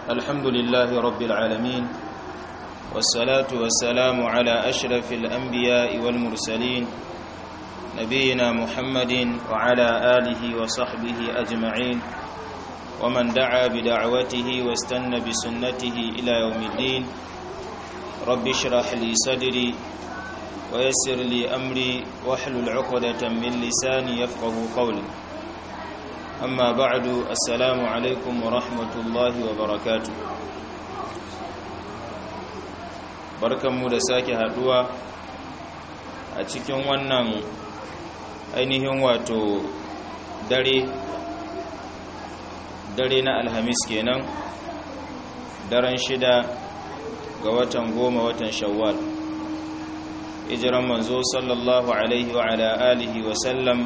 الحمد لله رب العالمين والصلاة والسلام على أشرف الأنبياء والمرسلين نبينا محمد وعلى آله وصحبه أجمعين ومن دعا بدعوته واستنى بسنته إلى يوم الدين رب اشرح لي صدري ويسر لي أمري واحلل عقدة من لساني يفقه قولي أما بعد السلام عليكم ورحمة الله وبركاته barkanmu da sake haduwa a cikin wannan ainihin wato dare dare na alhamis kenan daren shida ga watan goma watan shawwal hijiran manzo sallallahu alaihi wa ala alihi wa sallam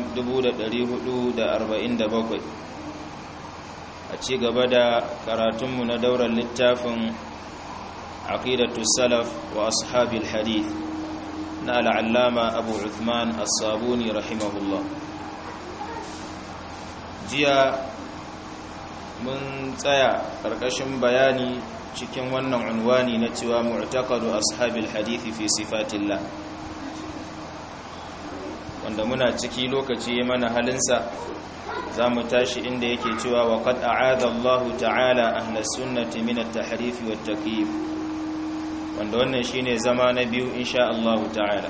1447 a ci gaba da karatunmu na daular littafin aqidatu salaf wa ashabil hadith na al'allama abu uthman as-sabuni rahimahullah jiya mun tsaya ƙarƙashin bayani cikin wannan unwani na cewa mu'taqadu ashabil hadithi fi sifatillah wanda muna ciki lokaci ya mana halinsa za mu tashi inda yake cewa wa qad a'adha Allah ta'ala ahlus sunnati min at-tahrif wa at-takyif wanda wannan shine zama na biyu insha Allah ta'ala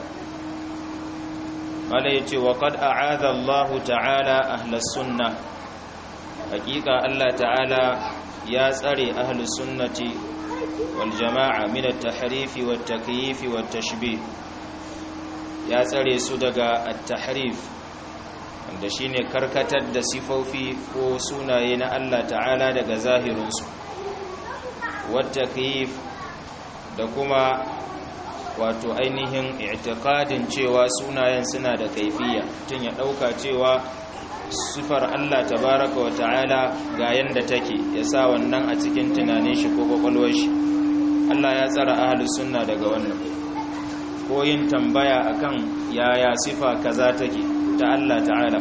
mala yace wa qad a'adha Allah ta'ala ahlus sunnah hakika Allah ta'ala ya tsare ahlus sunnati wal jama'a min at-tahrif wa at-takyif wa at-tashbih ya tsare su daga at-tahrif wanda shine karkatar da sifofi ko sunaye na Allah ta'ala daga zahirinsu wat-takyif da kuma wato ainihin i'tiqadin cewa sunayen suna da kaifiya tun ya dauka cewa sifar Allah tabaraka wa ta'ala ga yanda take ya sa wannan a cikin tunanin shi ko kwakwalwar shi Allah ya tsara ahlus sunna daga wannan ko yin tambaya akan yaya sifa kaza take ta Allah ta'ala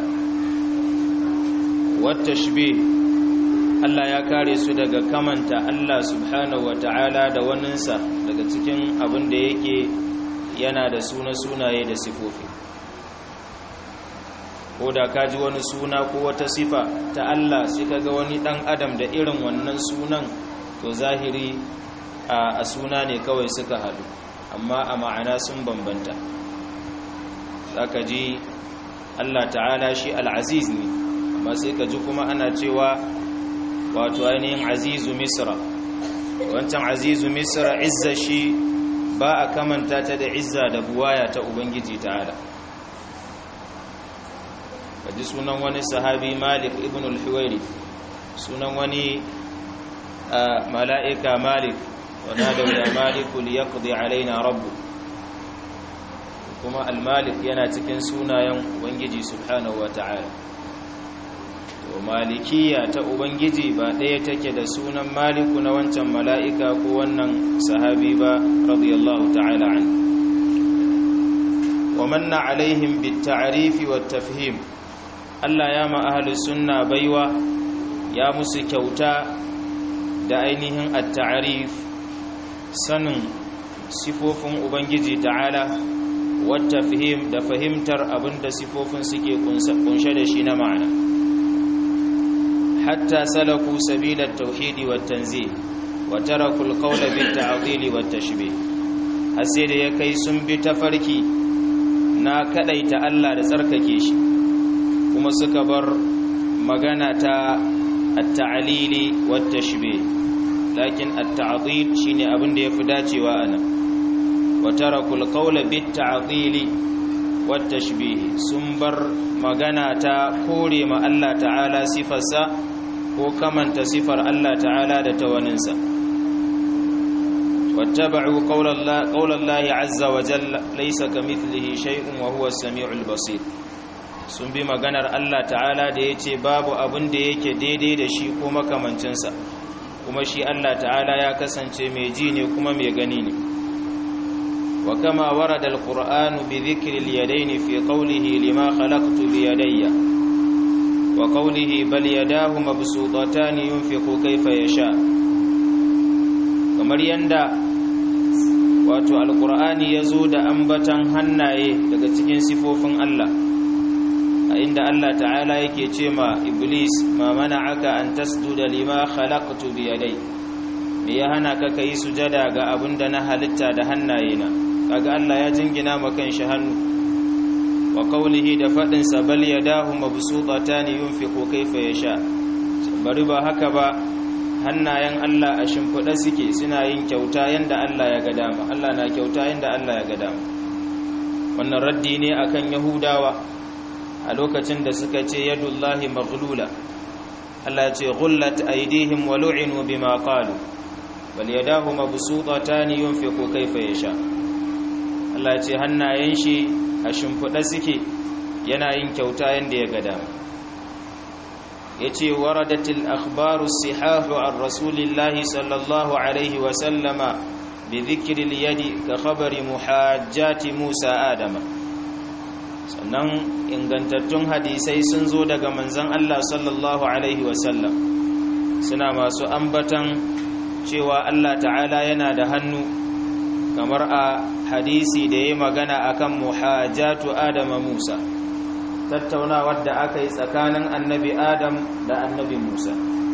wat tashbih Allah ya kare su daga kamanta Allah subhanahu wa ta'ala da waninsa daga cikin abin da yake yana da suna sunaye da sifofi ko da ka ji wani suna ko wata sifa ta Allah sai ka ga wani dan adam da irin wannan sunan to zahiri a suna ne kawai suka haɗu amma a ma'ana sun bambanta zaka ji Allah ta'ala shi al'aziz ne amma sai ka ji kuma ana cewa wato ainihin azizu misra wancan azizu misra izza shi ba a kamanta ta da izza da buwaya ta ubangiji ta'ala kaji sunan wani sahabi malik ibn al-huwairi sunan wani mala'ika malik wana da ya maliku liyaqdi alaina rabbu kuma al-malik yana cikin sunayen ubangiji subhanahu wata'ala to malikiya ta ubangiji ba ɗaya take da sunan maliku na wancan mala'ika ko wannan sahabi ba radiyallahu ta'ala an wa manna alaihim bit ta'rifi wat tafhim Allah ya ma'ahalin sunna baiwa ya musu kyauta da ainihin at-ta'rif sanin sifofin ubangiji ta'ala wata fahim da fahimtar abinda sifofin suke kunshe da shi na ma'ana hatta salaku sabilat tauhidi wat tanzih wa taraku al-qawla bit ta'dil wat tashbih har sai da ya kai sun bi tafarki na kadaita Allah da tsarkake shi kuma suka bar magana ta at-ta'lili wat tashbih lakin at-ta'dil shine abin da yafi dacewa ana wa tarakul qawla bit ta'dili wat tashbih sun bar magana ta kore ma Allah ta'ala sifarsa ko kamanta sifar Allah ta'ala da tawaninsa wattaba'u qawla Allah qawla Allah azza wa jalla laysa kamithlihi shay'un wa huwa as-sami'ul basir sun bi maganar Allah ta'ala da ya ce babu abin da yake daidai da shi ko makamancinsa kuma shi Allah ta'ala ya kasance mai ji ne kuma mai gani ne wa kama warada alqur'anu bi dhikri al-yadayn fi qawlihi lima khalaqtu bi yadayya wa qawlihi bal yadahu mabsutatan yunfiqu kayfa yasha kamar yanda wato alkur'ani ya zo da ambatan hannaye daga cikin sifofin Allah a inda Allah ta'ala yake ce ma iblis ma mana'aka an tasjuda lima khalaqtu bi yadai me ya hana ka kai sujada ga abinda na halitta da hannayena kaga Allah ya jingina ma shi hannu wa qawlihi da fadin sa bal yadahu mabsutatan yunfiqu kayfa yasha bari ba haka ba hannayen Allah a shimfiɗa suke suna yin kyauta yanda Allah ya ga dama Allah na kyauta yanda Allah ya ga dama wannan raddi ne akan yahudawa a lokacin da suka ce yadullahi maghlula Allah ya ce ghullat aydihim wa lu'inu bima qalu bal yadahu mabsutatan yunfiqu kayfa yasha Allah ya ce hannayen shi a shimfiɗa suke yana yin kyauta yanda ya ga dama yace waradatil akhbaru sihahu an rasulillahi sallallahu alaihi wa sallama bi dhikri al-yadi ka khabari muhajjati Musa Adama sannan ingantattun hadisai sun zo daga manzon Allah sallallahu alaihi wa sallam suna masu ambatan cewa Allah ta'ala yana da hannu kamar a hadisi da yayi magana akan muhajjatu Adama Musa tattaunawar da aka yi tsakanin annabi adam da annabi musa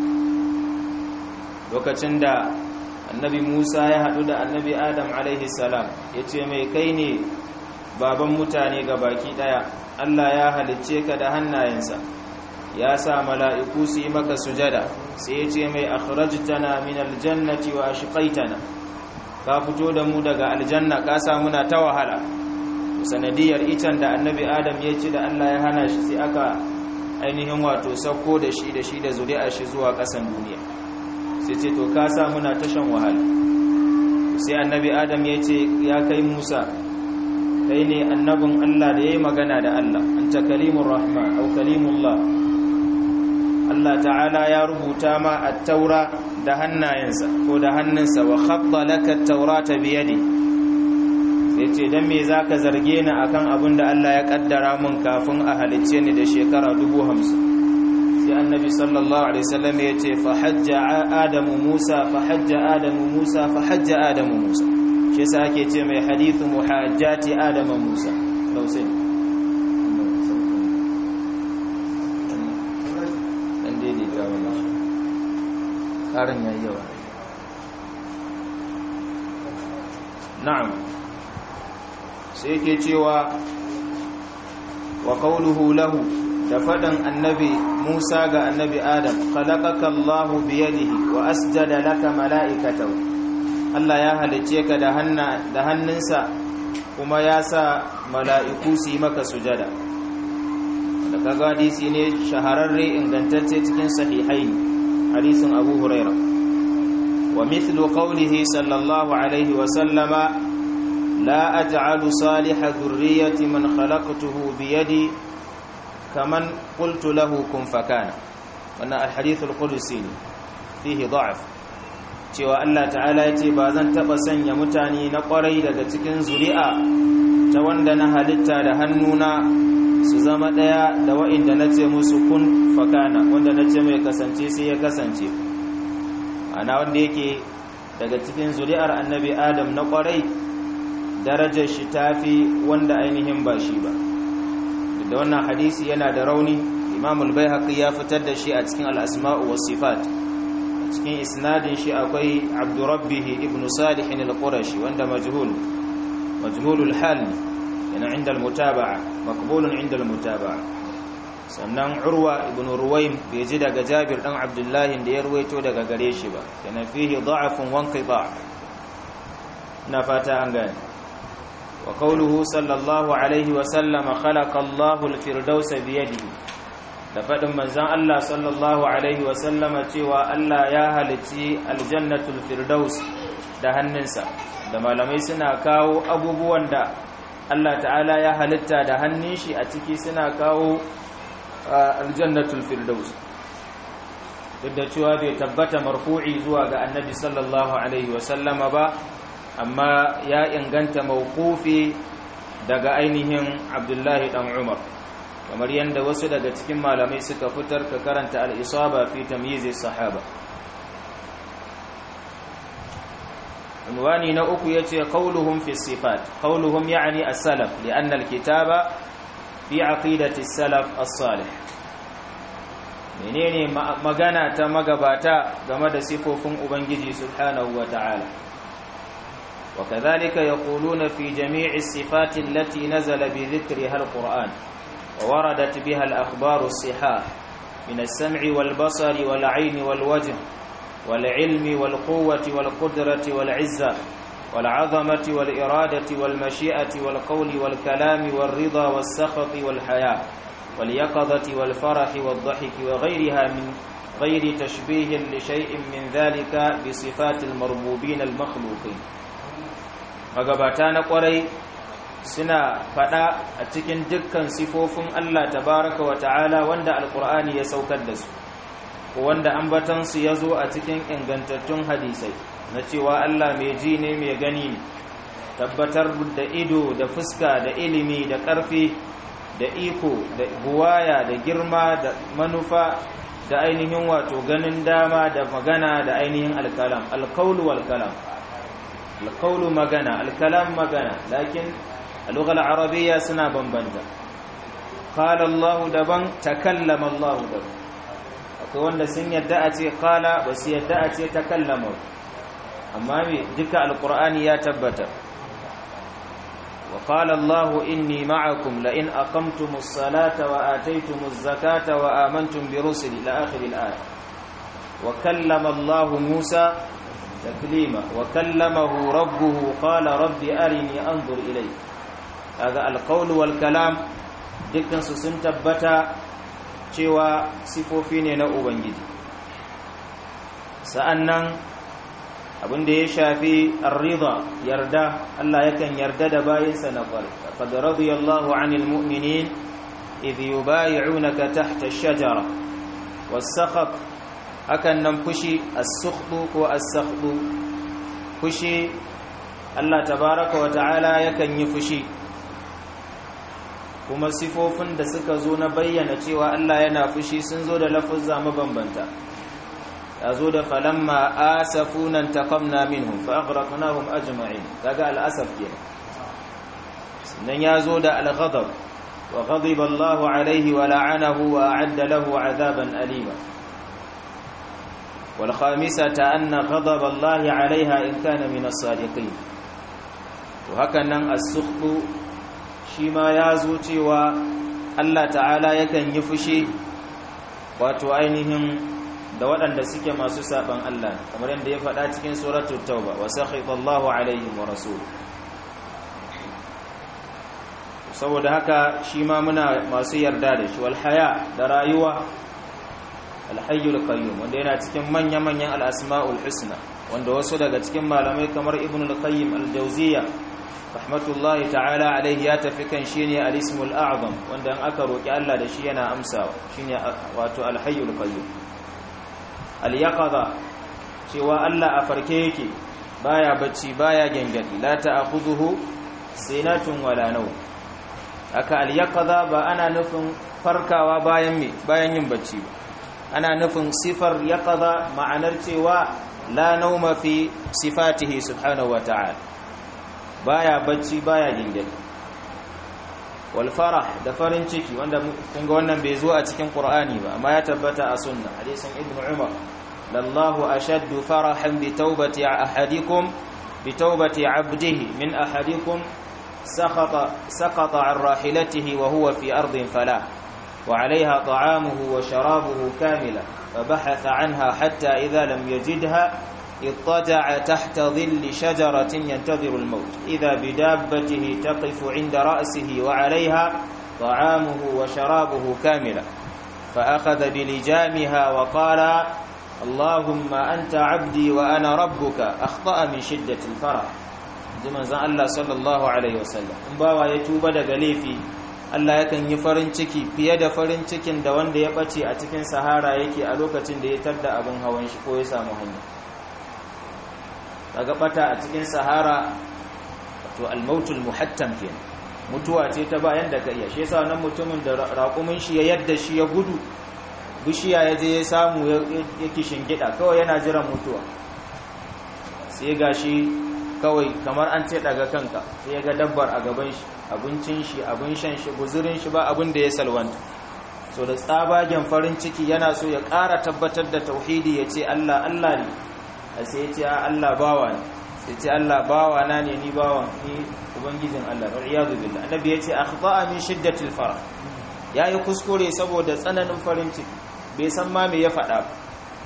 lokacin da annabi musa ya haɗu da annabi adam alaihi salam ya ce mai kai ne baban mutane ga baki ɗaya allah ya halicce ka da hannayensa ya sa mala'iku su yi maka sujada sai ya ce mai akhrajtana min aljannati wa ashqaitana ka fito da mu daga aljanna ka sa muna ta wahala sanadiyar itan da annabi adam ya ci da allah ya hana shi sai aka ainihin wato sauko da shi da shi da zuri'a shi zuwa ƙasan duniya sai ce to ka sa muna tashan wahala sai annabi adam ya ce ya kai musa kai ne annabin allah da ya yi magana da allah an ta kalimun rahma au kalimullah allah ta'ala ya rubuta ma a taura da hannayensa ko da hannunsa wa khabba laka taurata biyadi sai ce don me za ka zarge ni akan abin da Allah ya kaddara mun kafin a halicce ni da shekara dubu hamsin sai annabi sallallahu alaihi wasallam ya ce fa hajja adamu musa fa hajja adamu musa fa hajja adamu musa shi yasa ake ce mai hadithu muhajjati adamu musa lausai dan daidaita wannan karin yayi yawa na'am sai yake cewa wa qawluhu lahu da faɗin annabi Musa ga annabi Adam khalaqaka Allah bi yadihi wa asjada laka mala'ikatahu Allah ya halice ka da hanna da hannunsa kuma ya sa mala'iku su yi maka sujada da kaga hadisi ne shahararre ingantacce cikin sahihain hadisin Abu Hurairah wa mithlu qawlihi sallallahu alaihi wa sallama لا أجعل صالح ذرية من خلقته بيدي كمن قلت له كن فكان wannan alhadithul qudsi ne fihi da'af cewa Allah ta'ala ya ce ba zan taba sanya mutane na kwarai daga cikin zuri'a ta wanda na halitta da hannuna su zama daya da wa'inda na ce musu kun fakana wanda na ce mai kasance sai ya kasance ana wanda yake daga cikin zuri'ar annabi adam na kwarai darajar shi tafi wanda ainihin ba shi ba da wannan hadisi yana da rauni imam al-baihaqi ya fitar da shi a cikin al-asma'u was sifat a cikin isnadin shi akwai abdurrabbih ibn salih al-qurashi wanda majhul majhulul hal yana inda al-mutaba'a maqbulun inda al-mutaba'a sannan urwa ibn ruwaym bai ji daga jabir dan abdullahi da ya ruwaito daga gare shi ba kana fihi da'afun wa inqita' na fata an gane وقوله صلى الله عليه وسلم خلق الله الفردوس بيده da faɗin manzan Allah sallallahu Alaihi wasallama cewa Allah ya halitti aljannatul firdaus da hannunsa da malamai suna kawo abubuwan da Allah ta'ala ya halitta da hannun shi a ciki suna kawo aljannatul firdaus duk da cewa bai tabbata marfu'i zuwa ga annabi sallallahu Alaihi wasallama ba amma ya inganta mawqufi daga ainihin Abdullahi dan Umar kamar yadda wasu daga cikin malamai suka fitar ka karanta al-isaba fi tamyiz sahaba unwani na uku yace qauluhum fi sifat qauluhum yani as-salaf li'anna al-kitaba fi aqidati as-salaf as-salih menene magana ta magabata game da sifofin ubangiji subhanahu wata'ala وكذلك يقولون في جميع الصفات التي نزل بذكرها القرآن ووردت بها الأخبار الصحاح من السمع والبصر والعين والوجه والعلم والقوة والقدرة والعزة والعظمة والإرادة والمشيئة والقول والكلام والرضا والسخط والحياة واليقظة والفرح والضحك وغيرها من غير تشبيه لشيء من ذلك بصفات المربوبين المخلوقين magabata na kwarai suna fada a cikin dukkan sifofin Allah tabaraka wa ta'ala wanda alkur'ani ya saukar da su wanda ambatansu ya zo a cikin ingantattun hadisai na cewa Allah mai ji ne mai gani ne tabbatar da ido da fuska da ilimi da ƙarfi da iko da buwaya da girma da manufa da ainihin wato ganin dama da magana da ainihin alkalam alkaulu wal kalam alkaulu magana alkalam magana lakin a lugar arabiya suna bambanta qala Allah daban takallama Allah daban akwai wanda sun yadda a ce qala ba su yadda a ce takallama amma me duka alqur'ani ya tabbata وقال الله إني معكم لئن أقمتم الصلاة وآتيتم الزكاة وآمنتم برسل إلى آخر الآية وكلم الله موسى تكليما وكلمه ربه قال رب أرني أنظر إليك هذا القول والكلام dukkan su sun tabbata cewa sifofi ne na ubangiji sa'annan abin da ya shafi arrida yarda Allah yakan yarda da bayinsa na kwari qad radiyallahu 'anil mu'minin idh yubay'unaka tahta ash-shajara was-sakhat hakan nan fushi as-sukhdu ko as-sakhdu fushi Allah tabaaraka wa ta'ala yakan yi fushi kuma sifofin da suka zo na bayyana cewa Allah yana fushi sun zo da lafuzza mabambanta ya zo da falamma asafunan taqamna minhum fa aghraqnahum ajma'in kaga al'asaf kenan sannan ya zo da al-ghadab wa ghadiba Allahu alayhi wa la'anahu wa a'adda lahu 'adaban alima wal khamisata anna ghadab Allah 'alayha in kana min as-sadiqin to hakan nan as-sukhtu shi ma ya zo cewa Allah ta'ala yakan yi fushi wato ainihin da waɗanda suke masu saban Allah kamar yadda ya faɗa cikin suratul tauba wa sakhitallahu alaihim wa rasul saboda haka shi ma muna masu yarda da shi wal haya da rayuwa al hayyul qayyum wanda yana cikin manya manyan al asmaul husna wanda wasu daga cikin malamai kamar ibn al qayyim al jawziyya rahmatullahi ta'ala alaihi ya tafi kan shine al ismul a'zam wanda in aka roki Allah da shi yana amsawa shine wato al hayyul qayyum al-yaqadha cewa Allah a farke yake baya bacci baya gengadi la ta'khudhuhu sinatun wala nawm aka al-yaqadha ba ana nufin farkawa bayan me bayan yin bacci ba ana nufin sifar yaqadha ma'anar cewa la nawma fi sifatihi subhanahu wa ta'ala baya bacci baya gengadi wal farah da farin ciki wanda kun ga wannan bai zo a cikin qur'ani ba amma ya tabbata a sunna hadisin ibnu umar lallahu ashaddu farahan bi tawbati ahadikum bi tawbati abdihi min ahadikum سقط سقط عن راحلته وهو في أرض فلا وعليها طعامه وشرابه كاملا فبحث عنها حتى إذا لم يجدها اضطجع تحت ظل شجرة ينتظر الموت إذا بدابته تقف عند رأسه وعليها طعامه وشرابه كاملا فأخذ بلجامها وقال اللهم أنت عبدي وأنا ربك أخطأ من شدة الفرح زمن زن الله صلى الله عليه وسلم in bawa ya tuba daga laifi Allah yakan yi farin ciki fiye da farin cikin da wanda ya bace a cikin sahara yake a lokacin da ya tarda abin hawan shi ko ya samu hanya daga bata a cikin sahara to al-mautul muhattam kenan mutuwa ce ta bayan da ka iya shi yasa wannan mutumin da raƙumin shi ya yadda shi ya gudu bishiya ya je ya samu ya kishin gida kawai yana jiran mutuwa sai gashi kawai kamar an ce daga kanka sai ya ga dabbar a gaban shi abincin shi abin shan shi guzurin shi ba abin da ya salwanta so da tsabagen farin ciki yana so ya ƙara tabbatar da tauhidi ya ce Allah Allah ne a sai ya ce Allah bawa ne sai ce Allah bawa na ne ni bawan ni ubangijin Allah wa iyadu billah annabi ya ce akhta'a min shiddatil farah yayi kuskure saboda tsananin farin ciki bai san ma me ya faɗa ba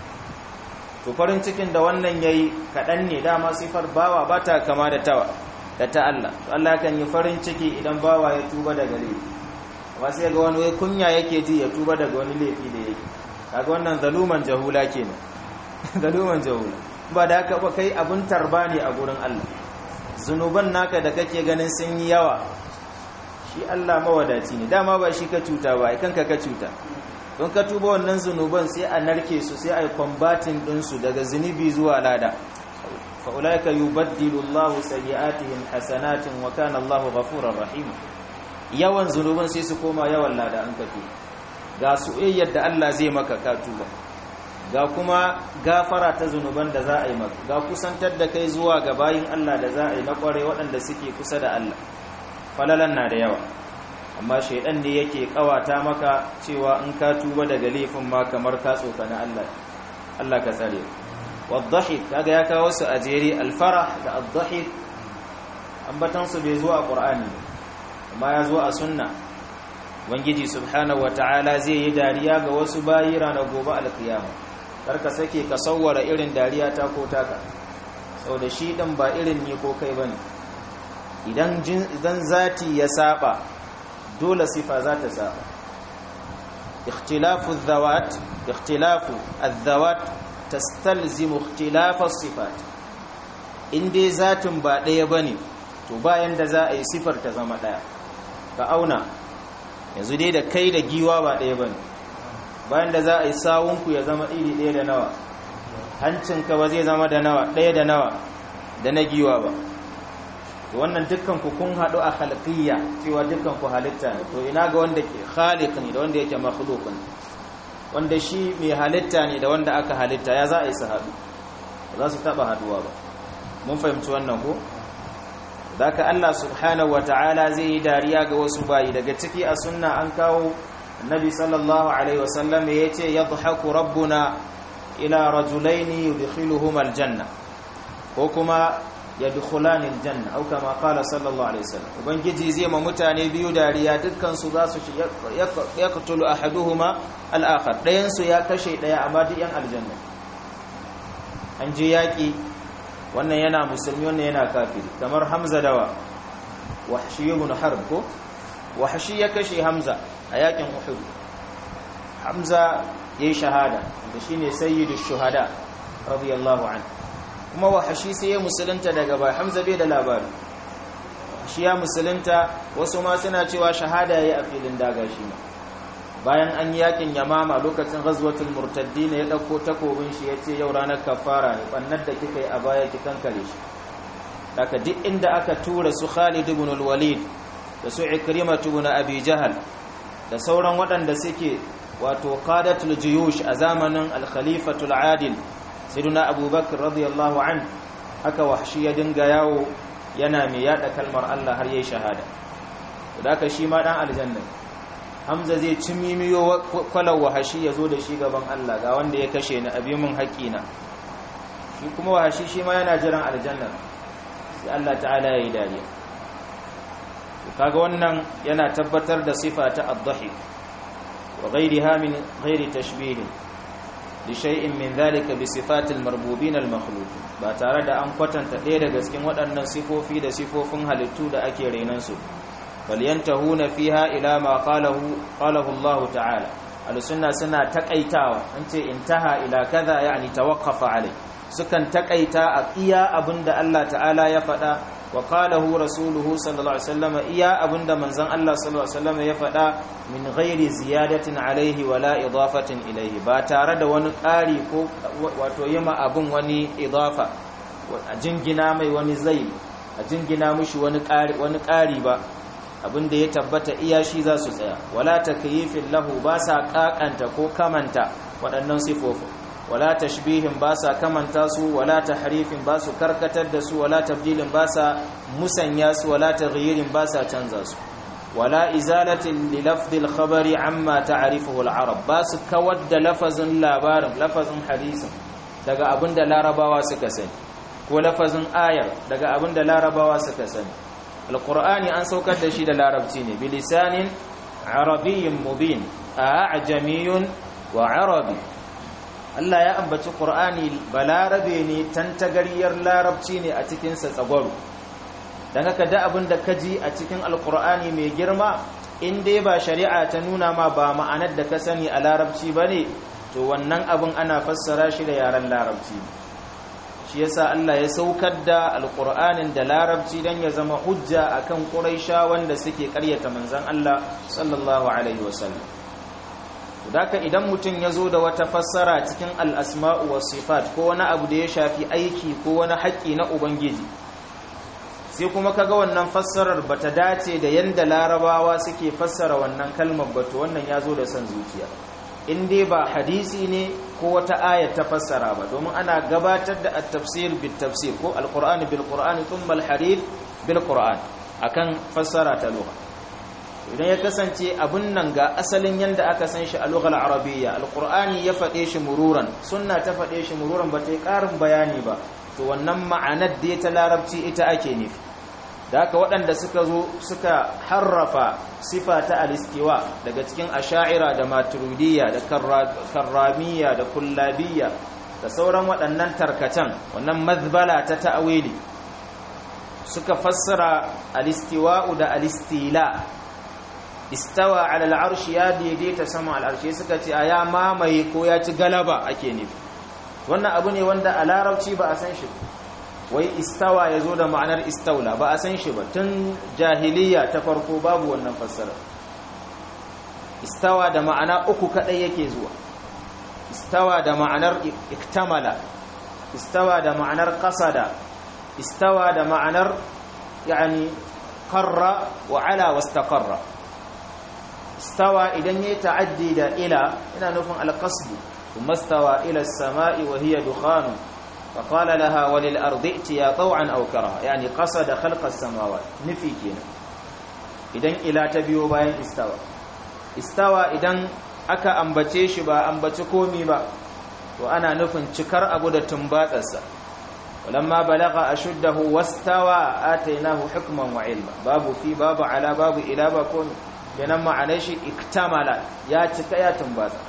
to farin cikin da wannan yayi kaɗan ne dama sifar bawa ba ta kama da tawa da ta Allah to Allah kan yi farin ciki idan bawa ya tuba daga laifi amma sai ga wani wai kunya yake ji ya tuba daga wani laifi da yake kaga wannan zaluman jahula kenan zaluman jahula ba da haka ba kai abun tarba ne a gurin Allah zunuban naka da kake ganin sun yi yawa shi Allah mawadaci ne dama ba shi ka cuta ba kanka ka cuta don ka tuba wannan zunuban sai a narke su sai a yi kwambatin ɗinsu daga zunubi zuwa lada fa'ulaika yi baddilu Allah sayi'atihim hasanatin wa kana Allah ghafurar rahim yawan zunuban sai su koma yawan lada an ka tuba ga soyayyar da Allah zai maka ka tuba ga kuma gafara ta zunuban da za a yi maka ga kusantar da kai zuwa ga bayin Allah da za a yi na kware waɗanda suke kusa da Allah falalan na da yawa amma shaidan ne yake kawata maka cewa in ka tuba daga laifin ma kamar ka tsokana Allah Allah ka tsare wadhahik kaga ya kawo su a jere alfarah da adhahik ambatan su bai zo a qur'ani amma ya zo a sunna ubangiji subhanahu wataala zai yi dariya ga wasu bayi ranar gobe alkiyama karka sake ka sawwara irin dariya ta ko taka saboda shi din ba irin ni ko kai bane idan idan zati ya saba dole sifa za ta saba ikhtilafu dhawat ikhtilafu adh-dhawat tastalzimu ikhtilafa as-sifat inde zatin ba daya bane to bayan da za a yi sifar ta zama daya ka auna yanzu dai da kai da giwa ba daya bane bayan da za a yi sawunku ya zama iri daya da nawa hancinka ba zai zama da nawa daya da nawa da na giwa ba wannan dukkan ku kun haɗu a khalqiyya cewa dukkan ku halitta ne to ina ga wanda ke khaliq ne da wanda yake makhluq ne wanda shi mai halitta ne da wanda aka halitta ya za a yi su haɗu za su taɓa haɗuwa ba mun fahimci wannan ko ka Allah subhanahu wata'ala zai yi dariya ga wasu bayi daga ciki a sunna an kawo annabi sallallahu alaihi wasallam ya ce yadhaku rabbuna ila rajulaini yudkhiluhuma aljanna ko kuma yadkhulani aljanna au kama qala sallallahu alaihi wasallam ubangiji zai ma mutane biyu dariya dukkan su za su yaqtulu ahaduhuma al-akhar dayan su ya kashe daya amma duk yan aljanna an je yaki wannan yana musulmi wannan yana kafiri kamar hamza dawa wahshi ibn harb ko wahshi ya kashe hamza a yakin uhud hamza yayi shahada da shine sayyidush shuhada radiyallahu anhu kuma wahashi sai ya musulunta daga bai hamza bai da labari shi ya musulunta wasu ma suna cewa shahada yayi a filin daga shi ma bayan an yi yakin yamama lokacin ghazwatul murtaddin ya dauko takobin shi yace yau ranar kafara ne bannar da kika yi a baya ki kankare shi daga duk inda aka tura su Khalid ibn al-Walid da su Ikrimah ibn Abi Jahal da sauran waɗanda suke wato qadatul juyush a zamanin al-khalifatul adil sayyiduna abubakar radiyallahu an haka wahshi ya dinga yawo yana mai yada kalmar Allah har yayi shahada da haka shi ma dan aljanna hamza zai ci mimiyo kwalar wahashi ya zo da shi gaban Allah ga wanda ya kashe ni abi mun haƙina shi kuma wahashi shi ma yana jiran aljanna sai Allah ta'ala ya yi dariya kaga wannan yana tabbatar da sifa ta ad-dhahik wa ghayriha min ghairi tashbih li shay'in min dhalika bi sifatil marbubin al-makhluq ba tare da an kwatanta ɗaya daga cikin waɗannan sifofi da sifofin halittu da ake rainan su falyantahuna fiha ila ma qalahu qalahu Allah ta'ala al-sunna suna takaitawa an ce intaha ila kaza yani tawaqqafa alai sukan takaita a iya abinda Allah ta'ala ya faɗa wa qalahu rasuluhu sallallahu alaihi wasallam iya abinda manzon Allah sallallahu alaihi wasallam ya faɗa min ghairi ziyadatin alaihi wala idafatin ilaihi ba tare da wani ƙari ko wato yima abun wani idafa a jingina mai wani zai a jingina mushi wani ƙari wani ƙari ba abinda ya tabbata iya shi za su tsaya wala takyifin lahu ba sa kakanta ko kamanta waɗannan sifofin wala tashbihin ba sa kamanta su wala tahrifin ba su karkatar da su wala tabdilin ba sa musanya su wala taghyirin ba sa canza su wala izalatin li lafdil khabari amma ta'rifuhu al-arab ba su kawar da lafazin labarin lafazin hadisin daga abinda larabawa suka sani ko lafazin ayar daga abinda larabawa suka sani alqur'ani an saukar da shi da larabci ne bilisanin arabiyyin mubin a'jamiyun wa arabi Allah ya ambaci Qur'ani balarabe ne tantagariyar larabci ne a cikin sa tsagwaro dan haka da abin da kaji a cikin alqur'ani mai girma in dai ba shari'a ta nuna ma ba ma'anar da ka sani a larabci bane to wannan abin ana fassara shi da yaren larabci shi yasa Allah ya saukar da alqur'anin da larabci dan ya zama hujja akan quraisha wanda suke ƙaryata manzon Allah sallallahu alaihi wasallam Daka idan mutum ya zo da wata fassara cikin al'asma'u wa sifat ko wani abu da ya shafi aiki ko wani haƙƙi na Ubangiji, sai kuma kaga wannan fassarar ba ta dace da yadda larabawa suke fassara wannan kalmar ba to wannan ya zo da son zuciya. In dai ba hadisi ne ko wata aya ta fassara ba, domin ana gabatar da tafsir bil tafsir ko alƙur'ani bil ƙur'ani tun hadith bil ƙur'an akan fassara ta lugha. idan ya kasance abun nan ga asalin yadda aka san shi a lughal arabiyya alqur'ani ya faɗe shi mururan sunna ta faɗe shi mururan ba ta yi ƙarin bayani ba to wannan ma'anar da ta larabci ita ake nufi da haka waɗanda suka zo suka harrafa sifa ta alistiwa daga cikin asha'ira da maturidiyya da karramiyya da kullabiyya da sauran waɗannan tarkacen wannan mazbala ta ta'awili suka fassara alistiwa'u da alistila istawa ala al'arshi ya daidaita sama al'arshi suka ce a ya mamaye ko ya ci galaba ake nufi wannan abu ne wanda a larabci ba a san shi wai istawa ya zo da ma'anar istaula ba a san shi ba tun jahiliya ta farko babu wannan fassara istawa da ma'ana uku kadai yake zuwa istawa da ma'anar iktamala istawa da ma'anar qasada istawa da ma'anar yani qarra wa ala wastaqarra istawa idan ya ta'addi da ila ina nufin alqasdu kuma istawa ila as-sama'i wa hiya dukhan fa qala laha walil ardi itiya taw'an aw karaha yani qasada khalqa as-samawat nufi kenan idan ila ta biyo bayan istawa istawa idan aka ambace shi ba ambaci komi ba to ana nufin cikar abu da tumbatsarsa ولما بلغ أشده واستوى آتيناه حكما وعلما باب في باب على باب إلى بكون kenan ma'anar shi iktamala ya cika ya tumbata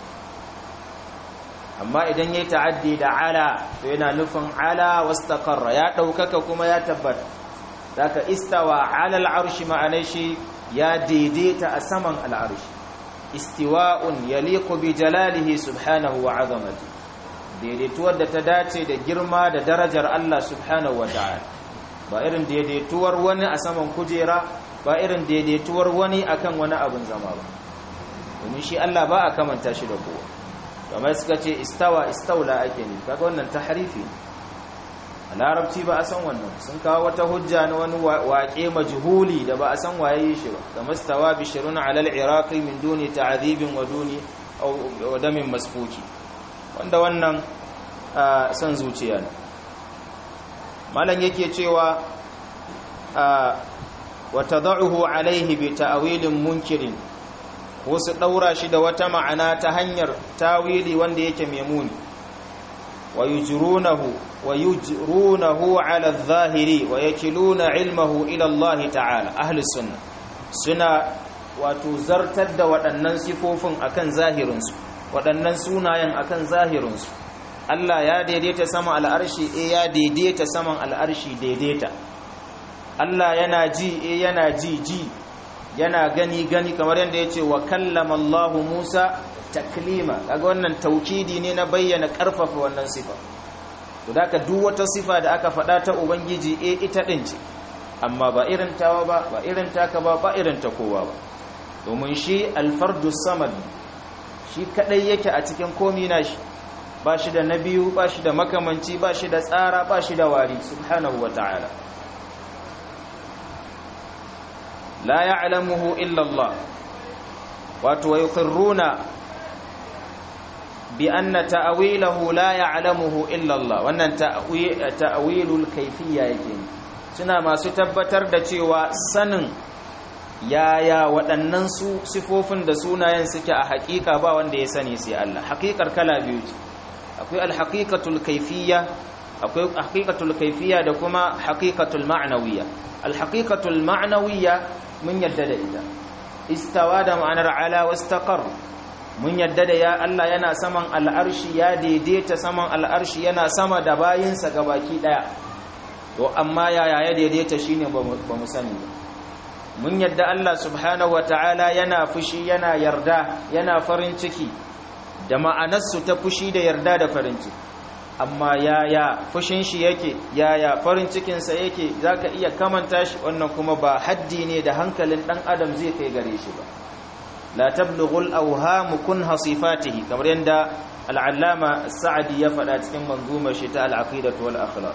amma idan yayi ta'addi da ala to yana nufin ala wastaqarra ya daukaka kuma ya tabbata daga istawa ala al'arshi ma'anar shi ya daidaita a saman al'arshi istiwa'un yaliqu bi jalalihi subhanahu wa 'azamati daidaituwar da ta dace da girma da darajar Allah subhanahu wa ta'ala ba irin daidaituwar wani a saman kujera ba irin daidaituwar wani akan wani abin zama ba domin shi Allah ba a kamanta shi da kowa kamar suka ce istawa istaula ake ne kaga wannan tahrifi a larabci ba a san wannan sun kawo wata hujja na wani waƙe majhuli da ba a san waye shi ba kamar istawa bishirun alal iraqi min duni ta'dhibin wa duni wa damin masfuki wanda wannan san zuciya ne malam yake cewa وتضعه عليه بتأويل منكر wasu ɗaura shi da wata ma'ana ta hanyar tawili wanda yake memuni wa yujrunahu wa yujrunahu ala adh-dhahiri wa yakiluna ilmahu ila Allah ta'ala ahli sunna suna wato zartar da waɗannan sifofin akan zahirinsu waɗannan sunayen akan zahirinsu Allah ya daidaita sama al'arshi eh ya daidaita saman al'arshi daidaita Allah yana ji e yana ji ji yana gani gani kamar yadda ya ce wa kallama Allah Musa taklima kaga wannan taukidi ne na bayyana karfafa wannan sifa to da duk wata sifa da aka faɗa ta ubangiji e ita din ce amma ba irin tawa ba ba irin taka ba ba irin ta kowa ba domin shi alfardu samad shi kadai yake a cikin komi nashi ba shi da na biyu ba shi da makamanci ba shi da tsara ba shi da wari subhanahu wa ta'ala la ya'lamuhu illa Allah wato yuqirruna bi anna ta'wilahu la ya'lamuhu illa Allah wannan ta'wilul kayfiyya yake suna masu tabbatar da cewa sanin yaya waɗannan su sifofin da sunayen suke a haƙiƙa ba wanda ya sani sai Allah haƙiƙar kala biyu ce akwai alhaqiqatul kayfiyya akwai haqiqatul kayfiyya da kuma haqiqatul ma'nawiyya alhaqiqatul ma'nawiyya mun yadda da ita istawa da ma'anar ala wastaqar mun yadda da ya Allah yana saman al'arshi ya daidaita saman al'arshi yana sama da bayinsa gabaki daya to amma yaya ya daidaita shine ba mu sani ba mun yadda Allah subhanahu wataala yana fushi yana yarda yana farin ciki da ma'anarsu ta fushi da yarda da farin ciki amma yaya fushin shi yake yaya farin cikinsa yake zaka iya kamanta shi wannan kuma ba haddi ne da hankalin dan adam zai kai gare shi ba la tablughul awham kunha sifatihi kamar yanda al-allama sa'di ya faɗa cikin manzumar shi ta al-aqidah wal akhlaq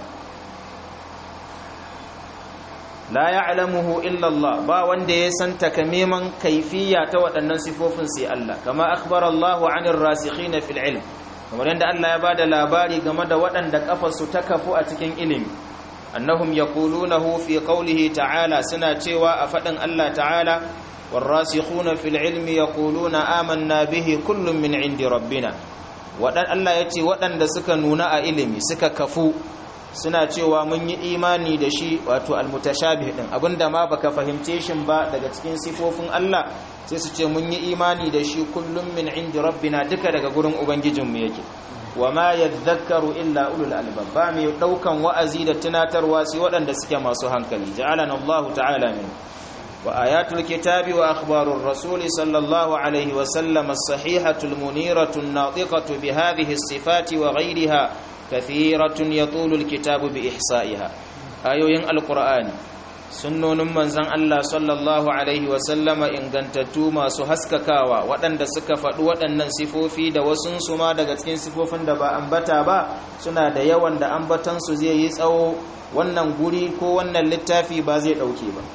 la ya'lamuhu illa Allah ba wanda ya san takamiman kaifiya ta waɗannan sifofin sai Allah kama akhbara Allah 'anil rasikhin fil ilm kamar yadda Allah ya bada labari game da waɗanda kafarsu ta kafu a cikin ilimi annahum yaqulunahu fi qawlihi ta'ala suna cewa a faɗin Allah ta'ala والراسخون في العلم يقولون آمنا به كل من عند ربنا wadan Allah ya ce waɗanda suka nuna a ilimi suka kafu suna cewa mun yi imani da shi wato almutashabih din abinda ma baka fahimce shi ba daga cikin sifofin Allah sai su ce mun yi imani da shi kullum min indi rabbina duka daga gurin ubangijinmu yake wama yadhakkaru illa ulul albab ba mai daukan wa'azi da tunatarwa sai waɗanda suke masu hankali ja'alana Allah ta'ala min wa ayatul kitabi wa akhbarur rasul sallallahu alaihi wa sallam as-sahihatul muniratul natiqatu bi hadhihi as-sifati wa ghayriha kathiratun yatulu al-kitabu bi ihsa'iha ayoyin alqur'ani sunnonin manzan Allah sallallahu Alaihi wasallama ingantattu masu haskakawa waɗanda suka faɗi waɗannan sifofi da wasunsu ma daga cikin sifofin da ba ambata ba suna da yawan da ambatansu zai yi tsawo wannan guri ko wannan littafi ba zai ɗauke ba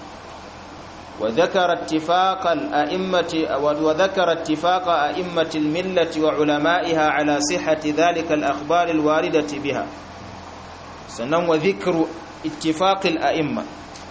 وذكر اتفاق الأئمة وذكر اتفاق أئمة الملة وعلمائها على صحة ذلك الأخبار الواردة بها سنن وذكر اتفاق الأئمة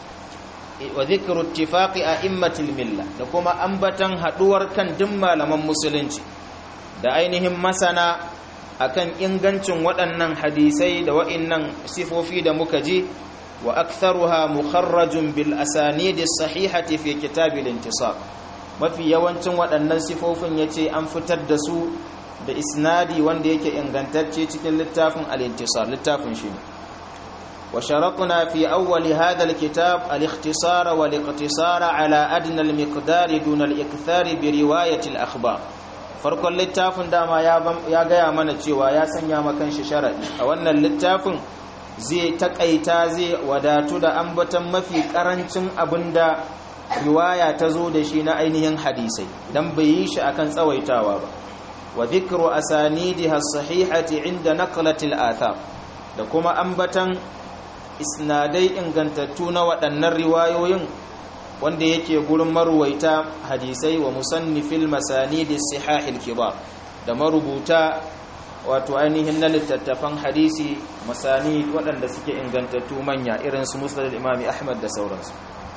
wa zikru ittifaqi a'immatil milla da kuma ambatan haduwar kan duk malaman musulunci da ainihin masana akan ingancin waɗannan hadisai da wa'innan sifofi da muka ji wa aktharuha mukharrajun bil asanidi sahihati fi kitabil intisab mafi yawancin waɗannan sifofin yace an fitar da su da isnadi wanda yake ingantacce cikin littafin al-intisar littafin shi ne وشرطنا في أول هذا الكتاب الاختصار والاقتصار على أدنى المقدار دون الإكثار برواية الأخبار farkon littafin dama ya gaya mana cewa ya sanya makan shi sharadi a wannan littafin zai takaita zai wadatu da ambatan mafi karancin abinda riwaya ta zo da shi na ainihin hadisai dan bai yi shi akan tsawaitawa ba wa dhikru asanidiha sahihati inda naqlatil athar da kuma ambatan isnadai ingantattu na waɗannan riwayoyin wanda yake gurin maruwaita hadisai wa musannifil masanidi sihahil kibar da marubuta wato ainihin na littattafan hadisi masani waɗanda suke ingantattu manya irin su musnad imami ahmad da sauransu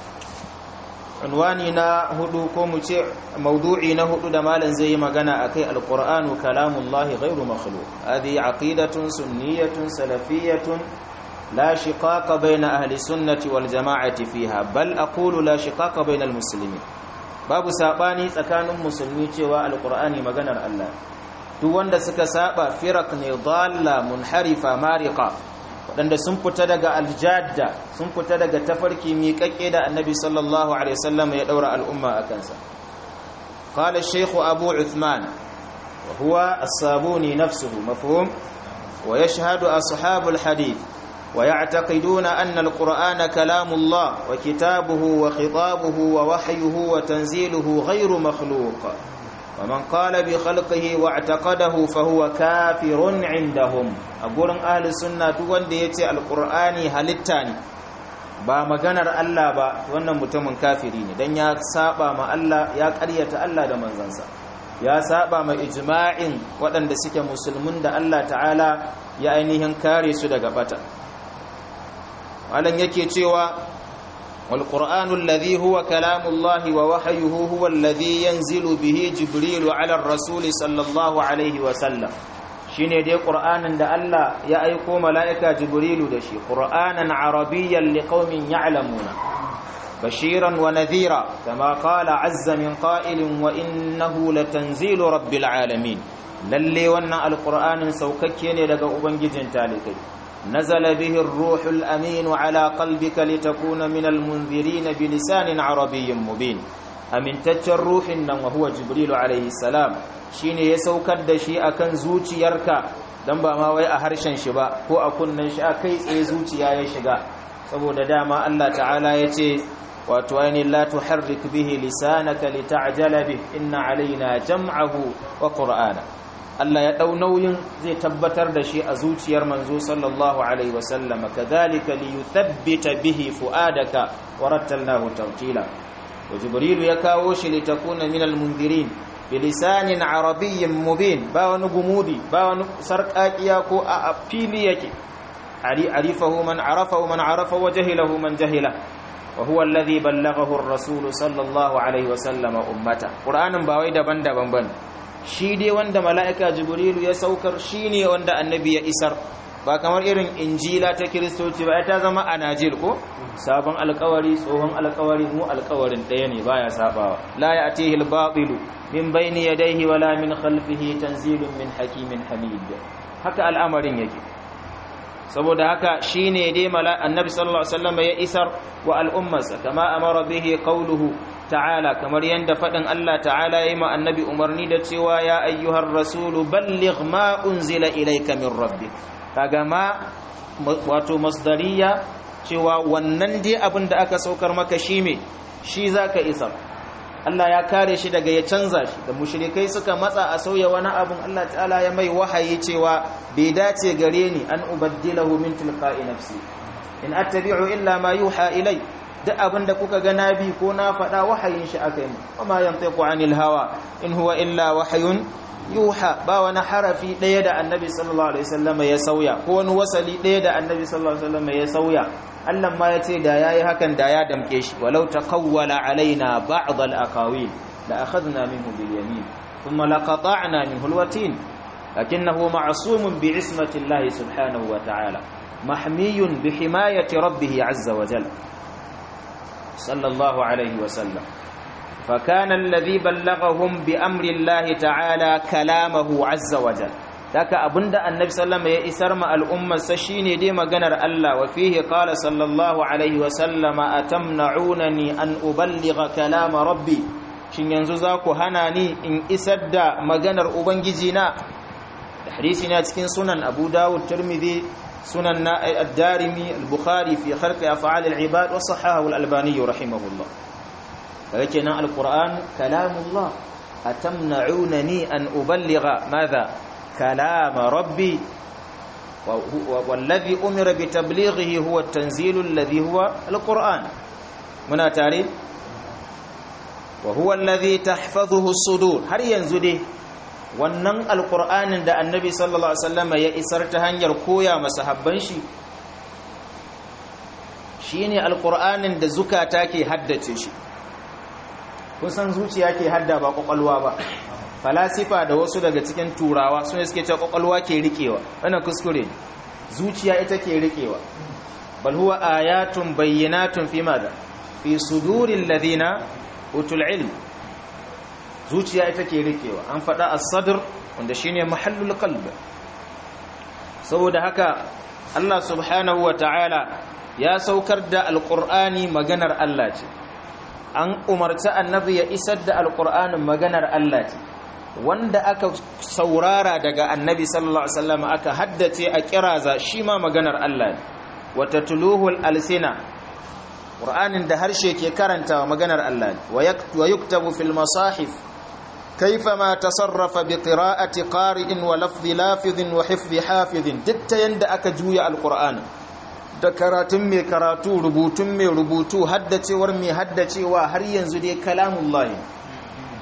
unwani na hudu ko mu ce maudu'i na hudu da malam zai yi magana akai alqur'anu kalamullahi ghairu makhluq hadi aqidatun sunniyatun salafiyyatun لا شقاق بين أهل السنة والجماعة فيها بل أقول لا شقاق بين المسلمين babu sabani tsakanin musulmi cewa alqur'ani maganar Allah duk wanda suka saba firaq ne dalla munharifa mariqa wadanda sun fita daga aljadda sun fita daga tafarki miƙaƙe da annabi sallallahu alaihi wasallam ya daura al'umma akan sa qala ash-shaykh abu uthman wa huwa as-sabuni nafsuhu mafhum wa yashhadu ashabul hadith ويعتقدون أن القرآن كلام الله وكتابه وخطابه ووحيه وتنزيله غير مخلوق ومن قال بخلقه واعتقده فهو كافر عندهم أقول أهل السنة وان ديتي القرآن هلتاني ba maganar Allah ba wannan mutumin kafiri ne dan ya saba ma Allah ya ƙaryata Allah da manzansa ya saba ma ijma'in waɗanda suke musulmin da Allah ta'ala ya ainihin kare su daga bata malan yake cewa wal qur'anu alladhi huwa kalamullahi wa wahyuhu huwa alladhi yanzilu bihi jibrilu ala ar-rasul sallallahu alaihi wa sallam shine dai qur'anin da Allah ya aiko mala'ika jibrilu da shi qur'anan arabiyyan liqaumin ya'lamuna bashiran wa nadhira kama qala azza min qa'ilin wa innahu latanzilu rabbil alamin lalle wannan alqur'anin saukakke ne daga ubangijin talikai nazala bihi ar-ruhul amin ala qalbika litakuna min al-munzirin bilisanin arabiyyin mubin amintaccen ruhin nan wa huwa jibrilu alayhi salam shine ya saukar da shi akan zuciyarka dan ba ma wai a harshen shi ba ko a kunnen shi a kai tsaye zuciya ya shiga saboda dama Allah ta'ala ya ce wato ainihin la tuharrik bihi lisanaka lita'jala bih inna alaina jam'ahu wa qur'ana Allah ya dau nauyin zai tabbatar da shi a zuciyar manzo sallallahu alaihi wasallam kadhalika liyuthabbita bihi fuadaka wa rattalnahu tawtila wa jibril ya kawo shi litakuna minal mundirin bilisanin arabiyyin mubin ba wani gumudi ba wani sarƙaƙiya ko a fili yake arifahu man arafahu man arafa wa jahilahu man jahila wa huwa alladhi ballaghahu ar-rasul sallallahu alaihi wa sallama ummata qur'anin ba wai daban-daban bane shi dai wanda mala'ika jibrilu ya saukar shine wanda annabi ya isar ba kamar irin injila ta kiristoci ba ta zama anajil ko sabon alkawari tsohon alkawari mu alkawarin ɗaya ne baya sabawa la ya'tihi al-batilu min bayni yadayhi wala min khalfihi tanzilun min hakimin hamid haka al'amarin yake saboda haka shine dai mala annabi sallallahu alaihi wasallam ya isar wa al'ummarsa kama amara bihi qawluhu ta'ala kamar yanda fadin Allah ta'ala yayi ma annabi umarni da cewa ya ayyuhar rasulu balligh ma unzila ilayka min rabbik kaga ma wato masdariya cewa wannan dai abin da aka saukar maka shi me shi zaka isar Allah ya kare shi daga ya canza shi da mushrikai suka matsa a sauya wani abun Allah ta'ala ya mai wahayi cewa bai dace gare ni an ubaddilahu min tilqa'i nafsi in attabi'u illa ma yuha ilai duk abin da kuka ga nabi ko na faɗa wahayin shi aka yi kuma yantiqu anil hawa in huwa illa wahayun yuha ba wani harafi ɗaya da annabi sallallahu alaihi wasallam ya sauya ko wani wasali ɗaya da annabi sallallahu alaihi wasallam ya sauya Allah ma ya ce da yayi hakan da ya damke shi walau taqawwala alaina ba'd al-aqawil la akhadna minhu bil yamin thumma laqata'na minhu al-watin lakinnahu ma'sumun bi ismati Allah subhanahu wa ta'ala mahmiyun bi himayati rabbih azza wa jalla sallallahu alaihi wa sallam فكان الذي بلغهم بأمر الله تعالى كلامه عز وجل ذاك أبند النبي صلى الله عليه وسلم يسر مع الأمة سشيني دي مغنر الله وفيه قال صلى الله عليه وسلم أتمنعونني أن أبلغ كلام ربي shin yanzu za ku hana ni in isar da maganar ubangijina hadisi na cikin sunan abu dawud tirmidhi sunan na ad-darimi al-bukhari fi khalqi af'al al-ibad wa sahahu al-albani rahimahullah kaga kenan alquran kalamullah atamna'unani an uballigha madha kalam rabbi والذي أمر بتبليغه هو التنزيل الذي هو القرآن منا تاري وهو الذي تحفظه الصدور har yanzu dai wannan alqur'anin da annabi sallallahu alaihi wasallam ya isar ta hanyar koya masahabban shi shine alqur'anin da zukata ke haddace shi kun san zuciya ke hadda ba kwakwalwa ba falasifa da wasu daga cikin turawa sun suke cewa kwakwalwa ke rikewa wannan kuskure zuciya ita ke rikewa bal huwa ayatun bayyinatun fi madha fi suduril ladina utul ilm zuciya ita ke rikewa an faɗa as-sadr wanda shine mahallul qalb saboda haka Allah subhanahu wa ta'ala ya saukar da alqur'ani maganar Allah ce an umarci annabi ya isar da alqur'anin maganar Allah ce wanda aka saurara daga annabi sallallahu alaihi wasallam aka haddace a kiraza shi ma maganar Allah ne wata tuluhul alsina qur'anin da harshe ke karantawa maganar Allah ne wa yuktabu fil masahif كيفما تصرف بقراءة قارئ ولفظ لافظ وحفظ حافظ دت يند aka juya alqur'ani da karatun mai karatu rubutun mai rubutu haddacewar mai haddacewa har yanzu dai kalamullah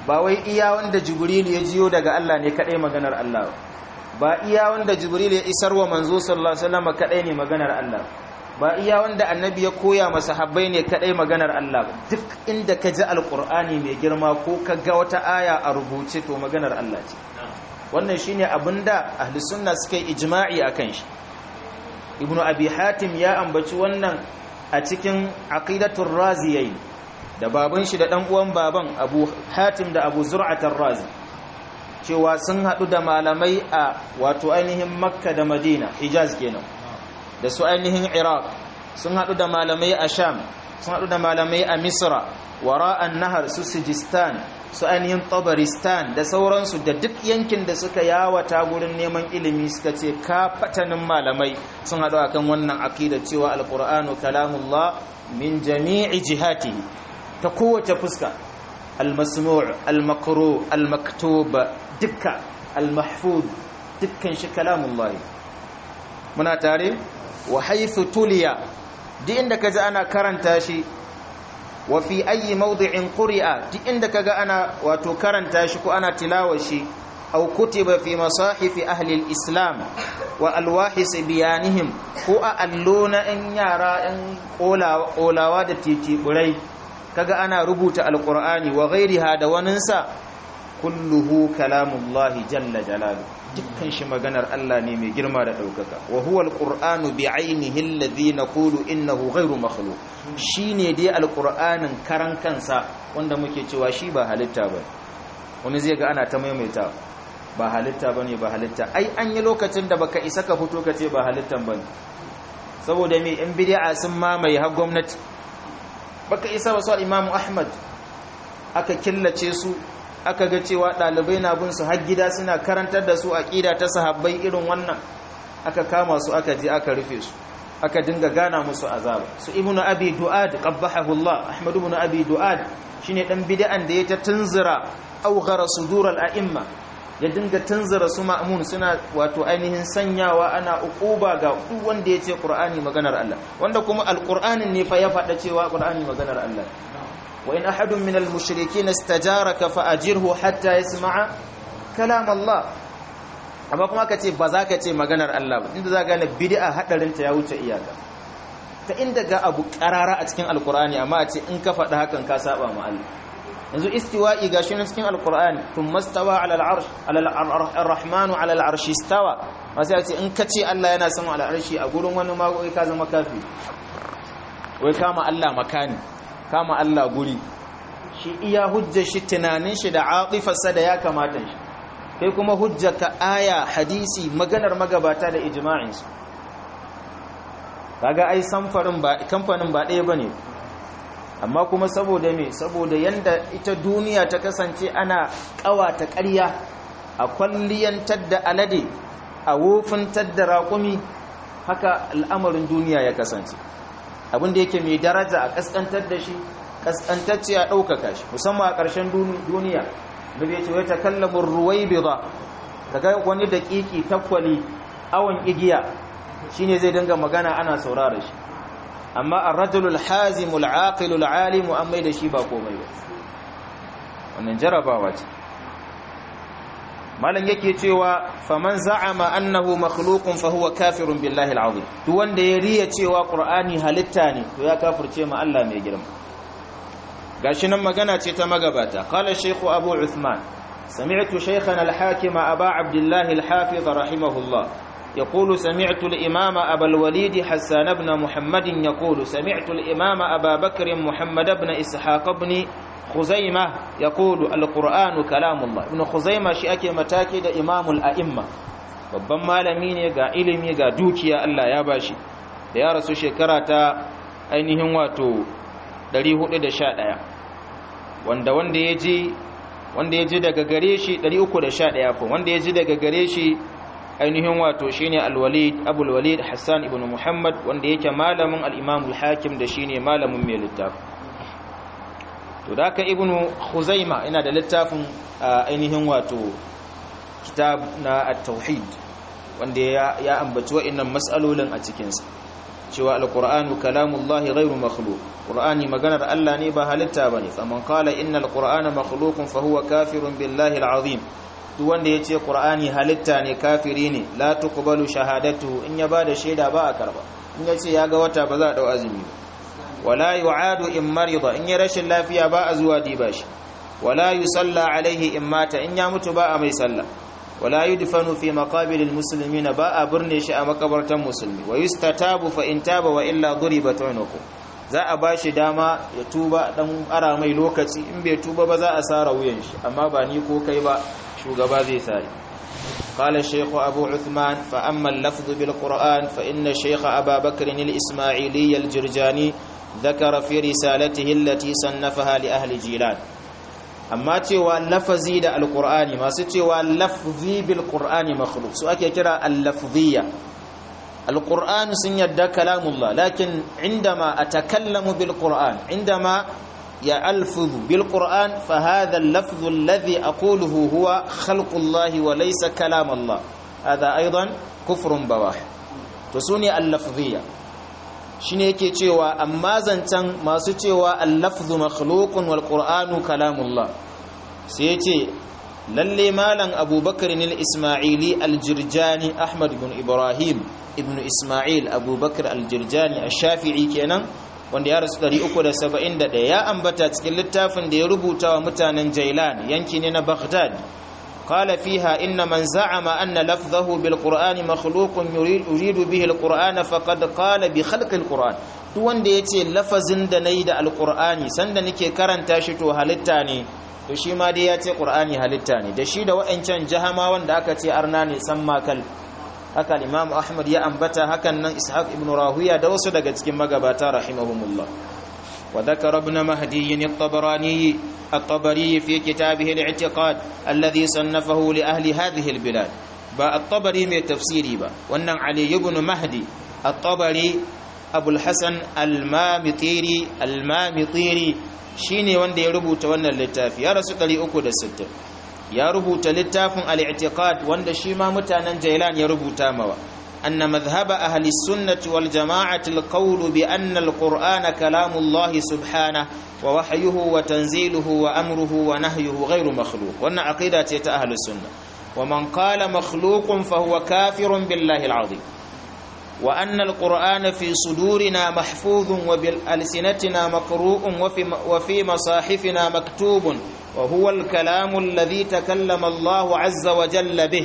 ba wai iya wanda jibril ya jiyo daga Allah ne kadai maganar Allah ba iya wanda jibril ya isar wa manzo sallallahu alaihi wasallam kadai ne maganar Allah ba iya wanda annabi ya koya masa habbai ne kadai maganar Allah duk inda ka ji alqur'ani mai girma ko ka ga wata aya a rubuce to maganar Allah ce wannan shine abinda ahli sunna suka yi ijma'i akan shi ibnu abi hatim ya ambaci wannan a cikin aqidatul raziyayn da baban shi da dan uwan baban abu hatim da abu zur'atar razi cewa sun hadu da malamai a wato ainihin makka da madina hijaz kenan da su ainihin iraq sun hadu da malamai a sham sun hadu da malamai a misra wara'an nahar su sijistan su ainihin tabaristan da sauransu da duk yankin da suka yawata gurin neman ilimi suka ce ka fatanin malamai sun hadu akan wannan aqida cewa alqur'anu kalamullah min jami'i jihatihi ta kowace fuska almasmu' almakru almaktub dukka almahfuz dukkan shi kalamullahi muna tare wa haythu tuliya duk inda kaji ana karanta shi wa fi ayi mawdi'in quri'a duk inda kaga ana wato karanta shi ko ana tilawa shi aw kutiba fi masahif ahli al-islam wa alwahis biyanihim ko a allona in yara in kolawa da titiburai kaga ana rubuta alqur'ani wa ghairiha da waninsa kulluhu kalamullahi jalla jalalu dukkan shi maganar Allah ne mai girma da daukaka wa huwa alqur'anu bi ainihi alladhi naqulu innahu ghairu makhluq shine dai alqur'anin karan kansa wanda muke cewa shi ba halitta ba wani zai ga ana ta maimaita ba halitta bane ba halitta ai an yi lokacin da baka isa ka fito ka ce ba halittan bane saboda me in bid'a sun mamaye har gwamnati baka isa ba su imamu ahmad aka killace su aka ga cewa ɗalibai na bin su har gida suna karantar da su aƙida ta sahabbai irin wannan aka kama su aka je aka rufe su aka dinga gana musu azaba su ibnu abi du'ad qabbahahu Allah ahmad ibn abi du'ad shine dan bid'an da ya ta tunzira awghara sudur al-a'imma ya dinga tunzira su ma'mun suna wato ainihin sanyawa ana uquba ga duk wanda ya ce qur'ani maganar Allah wanda kuma al-qur'anin ne fa ya faɗa cewa qur'ani maganar Allah وإن أحد من المشركين استجارك فأجره حتى يسمع كلام الله amma kuma ka ce ba za ka ce maganar Allah ba inda za ka gane bid'a hadarinta ya wuce iyaka ta inda ga abu karara a cikin alkur'ani amma a ce in ka faɗi hakan ka saba ma Allah yanzu istiwa'i gashi na cikin alkur'ani thumma stawa ala al-arsh ala ar-rahman ala al-arsh istawa ma sai a ce in ka ce Allah yana sama al-arshi a gurin wani ma ka zama kafi wai kama Allah makani kama Allah guri shi iya hujjar shi tunanin shi da atifarsa da ya kamata shi kai kuma hujjaka aya hadisi maganar magabata da ijma'insu kaga ai samfarin ba kamfanin ba ɗaya bane amma kuma saboda me saboda yanda ita duniya ta kasance ana ƙawata ƙarya a kwalliyantar da alade a wofintar da raƙumi haka al'amarin duniya ya kasance abinda yake mai daraja a kaskantar da shi kaskantacce a ɗaukaka shi musamman a ƙarshen duniya da bai ce wata kallamin ruwai biza daga wani daƙiƙi takwali awon igiya shine zai dinga magana ana saurara shi amma a rajulul hazimul aqilul alimu an mai da shi ba komai ba wannan jarabawa ce malam yake cewa faman za'ama annahu makhluqun fa huwa kafirun billahi alazim duk wanda ya riya cewa qur'ani halitta ne to ya kafirce ma Allah mai girma gashi nan magana ce ta magabata qala shaykhu abu uthman sami'tu shaykhana al-hakim aba abdullah al-hafiz rahimahullah يقول سمعت الإمام أبا الوليد حسان بن محمد يقول سمعت الإمام أبا بكر محمد بن إسحاق بن خزيمة يقول القرآن كلام الله ابن خزيمة shi ake mataki da imamul a'imma babban malami ne ga ilimi ga dukiya Allah ya bashi da ya rasu shekara ta ainihin wato 411 wanda wanda ya ji wanda ya ji daga gare shi 311 ko wanda ya ji daga gare shi ainihin wato shine al-Walid Abul Walid Hassan ibn Muhammad wanda yake malamin al-Imam al-Hakim da shine malamin mai littafi to da ka ibnu khuzaima ina da littafin ainihin wato kitab na at-tauhid wanda ya ya ambaci wa'annan mas'alolin a cikin sa cewa alqur'anu kalamullahi ghairu makhluq qur'ani maganar Allah ne ba halitta bane faman qala innal qur'ana makhluqun fa huwa kafirun billahi alazim duk wanda yace qur'ani halitta ne kafiri ne la tuqbalu shahadatu in ya bada shaida ba a karba in yace ya ga wata ba za a dau azumi ba wala yu'adu in marida in ya rashin lafiya ba a zuwa diba shi wala yusalla alaihi in mata in ya mutu ba a mai sallah wala yudfanu fi maqabilil muslimina ba a burne shi a makabartan musulmi wa yustatabu fa in taba wa illa duribat unuku za a bashi dama ya tuba dan ara mai lokaci in bai tuba ba za a sara wuyan shi amma ba ni ko kai ba shugaba zai sai قال الشيخ أبو عثمان فأما اللفظ بالقرآن فإن الشيخ أبا بكر الإسماعيلي الجرجاني ذكر في رسالته التي صنفها لأهل جيلان amma cewa lafazi da alkur'ani masu cewa lafzi bil qur'ani makhluq su ake kira al-lafziyya alkur'ani sun yadda kalamullah lakin indama atakallamu bil qur'an indama ya alfuzu bil qur'an fa hadha al-lafzu alladhi aquluhu huwa khalqullahi wa laysa kalamullah hadha aidan kufrun bawah to sune al-lafziyya shine yake cewa amma zancan masu cewa al-lafzu makhluqun wal qur'anu kalamullah sai yace lalle malam abubakar al-isma'ili al-jirjani ahmad ibn ibrahim ibn isma'il abubakar al-jirjani ash-shafi'i kenan wanda ya rasu 371 ya ambata cikin littafin da ya rubuta wa mutanen jailan yanki ne na baghdad قال فيها إن من زعم أن لفظه بالقرآن مخلوق يريد, يريد به القرآن فقد قال بخلق القرآن duk wanda ya ce lafazin da na yi da alkur'ani sanda nake karanta shi to halitta ne to shi ma dai ya ce ƙur'ani halitta ne da shi da wa'ancan jahama wanda aka ce arna ne san makal haka imam ahmad ya ambata hakan nan ishaq ibn rahuya da wasu daga cikin magabata rahimahumullah وذكر ابن مهدي الطبراني الطبري في كتابه الاعتقاد الذي صنفه لأهل هذه البلاد با الطبري من تفسيري با وأن علي بن مهدي الطبري أبو الحسن المامطيري المامطيري shine wanda ya rubuta wannan littafi ya rasu 360 ya rubuta littafin al-i'tiqad wanda shi ma mutanen Jailan ya rubuta mawa أن مذهب أهل السنة والجماعة القول بأن القرآن كلام الله سبحانه ووحيه وتنزيله وأمره ونهيه غير مخلوق وأن عقيدة أهل السنة ومن قال مخلوق فهو كافر بالله العظيم وأن القرآن في صدورنا محفوظ وبألسنتنا مقروء وفي, وفي مصاحفنا مكتوب وهو الكلام الذي تكلم الله عز وجل به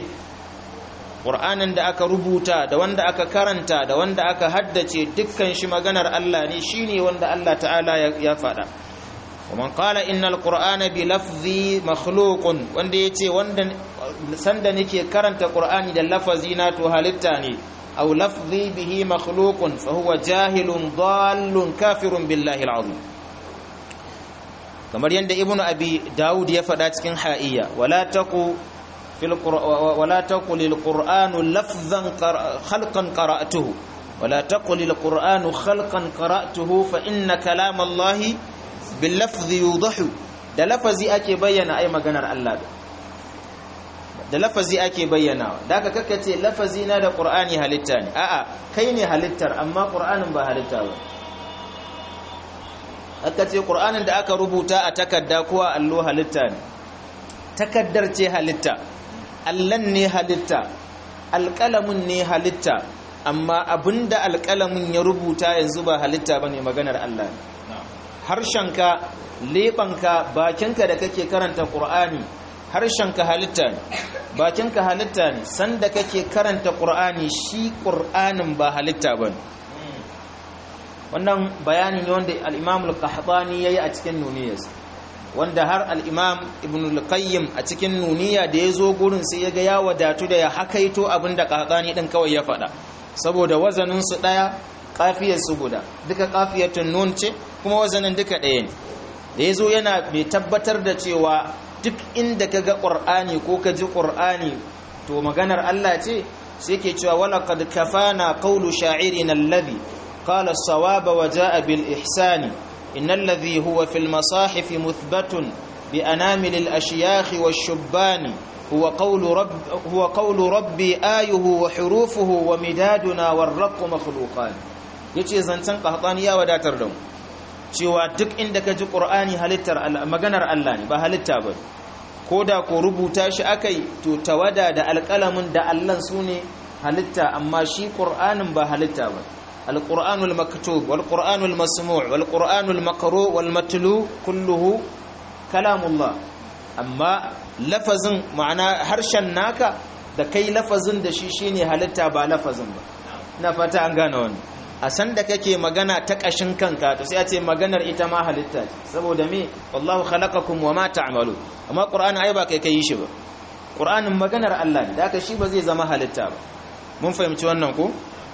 ƙur'anin da aka rubuta da wanda aka karanta da wanda aka haddace dukkan shi maganar Allah ne shine wanda Allah ta'ala ya faɗa ومن قال إن القرآن بلفظي مخلوق wanda yace wanda sanda nake karanta Qur'ani da lafazina to halitta ne aw lafzi bihi makhluqun fa huwa jahilun dallun kafirun billahi alazim kamar yanda ibnu abi daud ya faɗa cikin ha'iya wala taqu في القر... ولا تقل القرآن لفظا قر... خلقا قرأته ولا تقل القرآن خلقا قرأته فإن كلام الله باللفظ يوضح da lafazi ake bayyana ai maganar Allah da lafazi ake bayyana da aka kakkace lafazi na da Qur'ani halitta ne a'a kai ne halittar amma Qur'anin ba halitta ba aka ce Qur'anin da aka rubuta a takarda ko a allo halitta ne takaddar ce halitta allan ne halitta alƙalamin ne halitta amma abinda alƙalamin ya rubuta yanzu ba halitta ba ne maganar Allah ne harshenka leɓanka bakinka da kake karanta ƙur'ani harshenka halitta ne bakinka halitta ne sanda kake karanta ƙur'ani shi ƙur'anin ba halitta ba ne wannan bayani ne wanda al'imamul qahtani ya yi a cikin nuniyarsa wanda har al'imam ibn al-qayyim a cikin nuniya da ya zo gurin sai ya ga ya wadatu da ya hakaito abin da ƙaƙani ɗin kawai ya faɗa saboda wazaninsu ɗaya ƙafiyarsu guda duka ƙafiyatun nun ce kuma wazanin duka ɗaya ne da ya zo yana mai tabbatar da cewa duk inda ka ga ƙur'ani ko ka ji ƙur'ani to maganar Allah ce sai ke cewa wala qad kafana qawlu sha'irina alladhi qala as-sawaba wa ja'a bil ihsani إن الذي هو في المصاحف مثبت بأنامل الأشياخ والشبان هو قول, رب هو قول ربي آيه وحروفه ومدادنا والرق مخلوقان yace zancen qahtani ya wadatar da mu cewa duk inda ka ji qur'ani halittar maganar Allah ne ba halitta ba ko da ko rubuta shi akai to tawada da alƙalamin da Allah sune halitta amma shi qur'anin ba halitta ba القرآن المكتوب والقرآن المسموع والقرآن المقروء والمتلو كله كلام الله أما لفظ معنى هرشا ناكا da kai lafazin da shi shine halitta ba lafazin ba na fata an gane wani a san da kake magana ta kashin kanka to sai a ce maganar ita ma halitta ce saboda me wallahu khalaqakum wama ta'malu amma qur'ani ai ba kai kai shi ba qur'anin maganar Allah ne da haka shi ba zai zama halitta ba mun fahimci wannan ko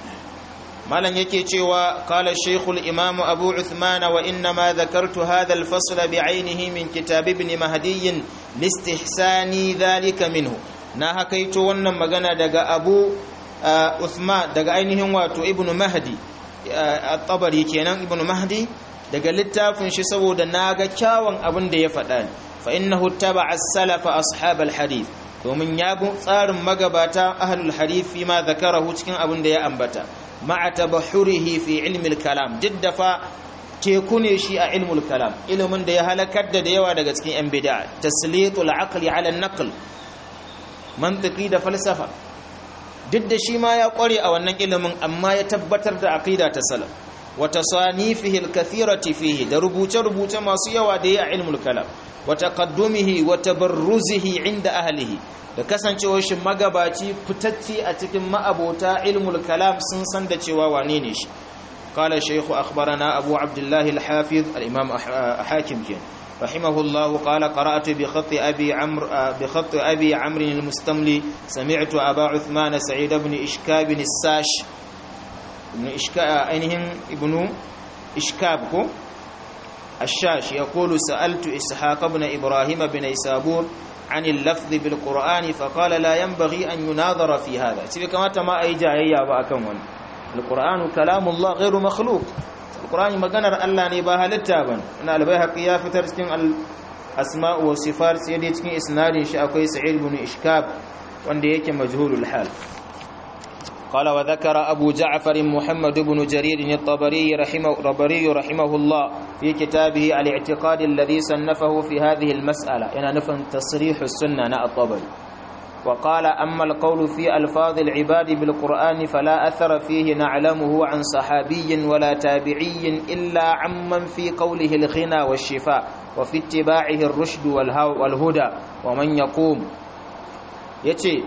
malam yake cewa qala shaykhul imam abu uthman wa inna ma dhakartu hadha al-fasl bi'aynihi min kitab ibn mahdi listihsani dhalika minhu na hakaito wannan magana daga abu uthman daga ainihin wato ibn mahdi at-tabari kenan ibn mahdi daga littafin shi saboda naga kyawun abin da ya faɗa fa innahu taba'a as-salafa ashab al-hadith domin ya bi tsarin magabata ahlul hadith fi ma zakarahu cikin abin da ya ambata ma'a tabahurihi fi ilmi kalam fa teku ne shi a ilmul kalam ilimin da ya halakar da yawa daga cikin yan bid'a taslitul aqli ala an-naql mantiki da falsafa duk da shi ma ya kware a wannan ilimin amma ya tabbatar da aqida ta salaf wa tasanifihi al-kathirati fihi da rubuce-rubuce masu yawa da ya a ilmul kalam wa taqaddumihi wa tabarruzihi inda ahlihi da kasancewar shi magabaci fitacci a cikin ma'abota ilmul kalam sun san da cewa wane ne shi qala shaykhu akhbarana abu abdullah al-hafiz al-imam hakim kin rahimahullah qala qara'tu bi khat abi amr bi khat abi amr al-mustamli sami'tu aba uthman sa'id ibn ishkab as-sash ibn ishkab ainihin ibnu ishkab ko الشاش يقول سألت إسحاق بن إبراهيم بن إسابور عن اللفظ بالقرآن فقال لا ينبغي أن يناظر في هذا سيبك كما تما أي جاهية بأكمل القرآن كلام الله غير مخلوق القرآن مغنر الله نباها للتابن أن البيهقي يافتر سكين الأسماء والصفات سيدي سكين إسناد شاكوي سعيد بن إشكاب وانده يكي مجهول الحال قال وذكر أبو جعفر محمد بن جرير الطبري رحمه, ربري رحمه الله في كتابه الاعتقاد الذي صنفه في هذه المسألة إن نفهم تصريح السنة نا الطبري وقال أما القول في ألفاظ العباد بالقرآن فلا أثر فيه نعلمه عن صحابي ولا تابعي إلا عمن في قوله الغنى والشفاء وفي اتباعه الرشد والهدى ومن يقوم يتي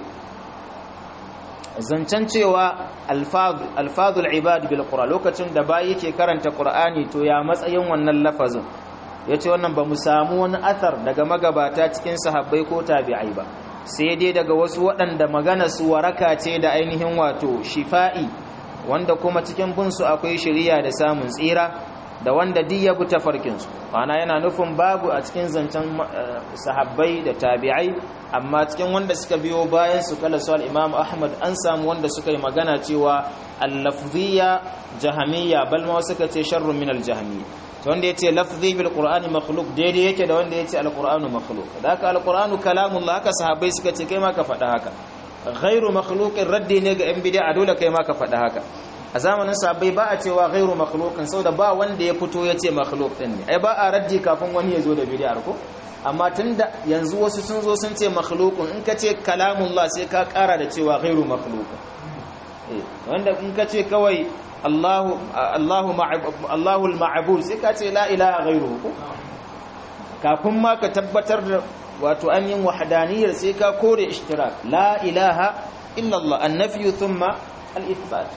zancen cewa alfazul ibad bil qur'an lokacin da bayi ke karanta qur'ani to ya matsayin wannan lafazin yace wannan ba mu samu wani athar daga magabata cikin sahabbai ko tabi'ai ba sai dai daga wasu waɗanda magana su waraka ce da ainihin wato shifa'i wanda kuma cikin bin su akwai shari'a da samun tsira da wanda duk ya bi tafarkin su ana yana nufin babu a cikin zancen sahabbai da tabi'ai amma cikin wanda suka biyo bayan su kala su al-Imam Ahmad an samu wanda suka yi magana cewa al-lafziyya jahamiyya bal ma suka ce sharrun min al-jahmiyya to wanda yace lafzi bil qur'ani makhluq daidai yake da wanda yace al-qur'anu makhluq da haka al-qur'anu kalamullah haka sahabbai suka ce kai ma ka faɗa haka ghairu makhluqin raddi ne ga yan bid'a dole kai ma ka faɗa haka a zamanin sahabbai ba a cewa ghairu makhluqin saboda ba wanda ya fito yace makhluq din ne ai ba a raddi kafin wani ya zo da bid'ar ko amma tunda yanzu wasu sun zo sun ce makhluqun in ka ce kalamullah sai ka kara da cewa ghairu makhluqin eh wanda in ka ce kawai Allahu Allahu Allahu al-ma'bud sai ka ce la ilaha ghairuhu kafin ma ka tabbatar da wato an yin wahdaniyar sai ka kore ishtirak la ilaha illa Allah an-nafyu thumma al-ithbat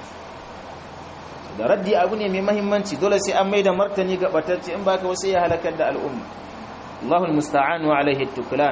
da raddi abu ne mai mahimmanci dole sai an mai da martani ga batacce in baka wasu ya halakar da al'umma الله المستعان وعليه التكلان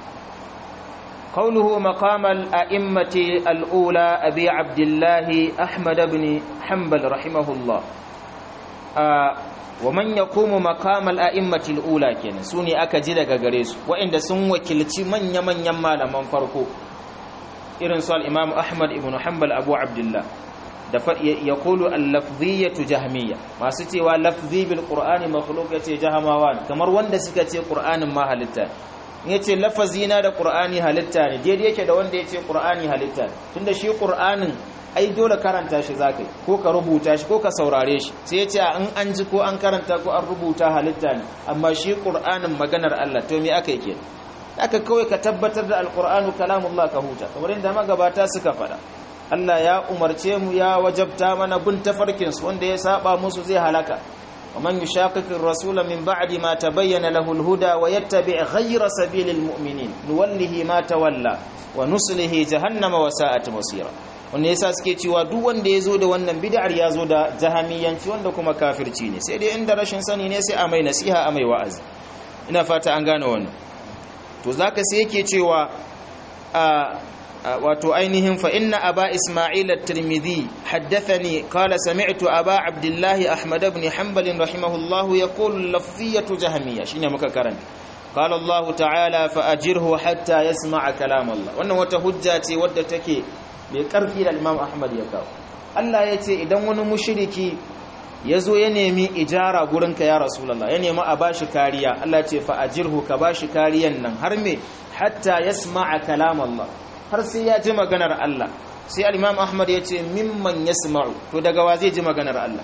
قوله مقام الأئمة الأولى أبي عبد الله أحمد بن حنبل رحمه الله آه ومن يقوم مقام الأئمة الأولى كنا سوني أكجد غريس وإن سن وكلتي من يمن يما لمن فرقو إرن سؤال الإمام أحمد بن حنبل أبو عبد الله ya kulu al-lafziyatu jahmiya masu cewa lafzi bil qur'ani makhluq yace jahamawa kamar wanda suka ce qur'anin ma halitta in yace lafazina da qur'ani halitta ne daidai yake da wanda yace qur'ani halitta ne tunda shi qur'anin ai dole karanta shi zakai ko ka rubuta shi ko ka saurare shi sai yace in an ji ko an karanta ko an rubuta halitta ne amma shi qur'anin maganar Allah to me aka yake aka kawai ka tabbatar da alqur'anu kalamullah ka huta kamar inda magabata suka faɗa Allah ya umarce mu ya wajabta mana bin tafarkin su wanda ya saba musu zai halaka ومن يشاقق الرسول من بعد ما تبين له الهدى ويتبع غير سبيل المؤمنين نوله ما تولى ونصله جهنم وساءت مصيرا wanda yasa suke cewa duk wanda ya zo da wannan bid'ar ya zo da jahamiyanci wanda kuma kafirci ne sai dai inda rashin sani ne sai a mai nasiha a mai wa'azi ina fata an gane wannan to zaka sai yake cewa a wato ainihin fa inna aba isma'il at-tirmidhi haddathani qala sami'tu aba abdullah ahmad ibn hanbal rahimahullah yaqulu lafziyatu jahmiyya shine muka karanta qala allah ta'ala fa ajirhu hatta yasma'a kalam allah wannan wata hujja ce wadda take mai karfi da imam ahmad ya kawo Allah ya ce idan wani mushriki ya zo ya nemi ijara gurinka ya rasulallah ya nemi a bashi kariya Allah ce fa ajirhu ka bashi kariyan nan har me hatta yasma'a kalam Allah har sai ya ji maganar Allah sai al-Imam Ahmad ya ce mimman yasma'u to daga wa zai ji maganar Allah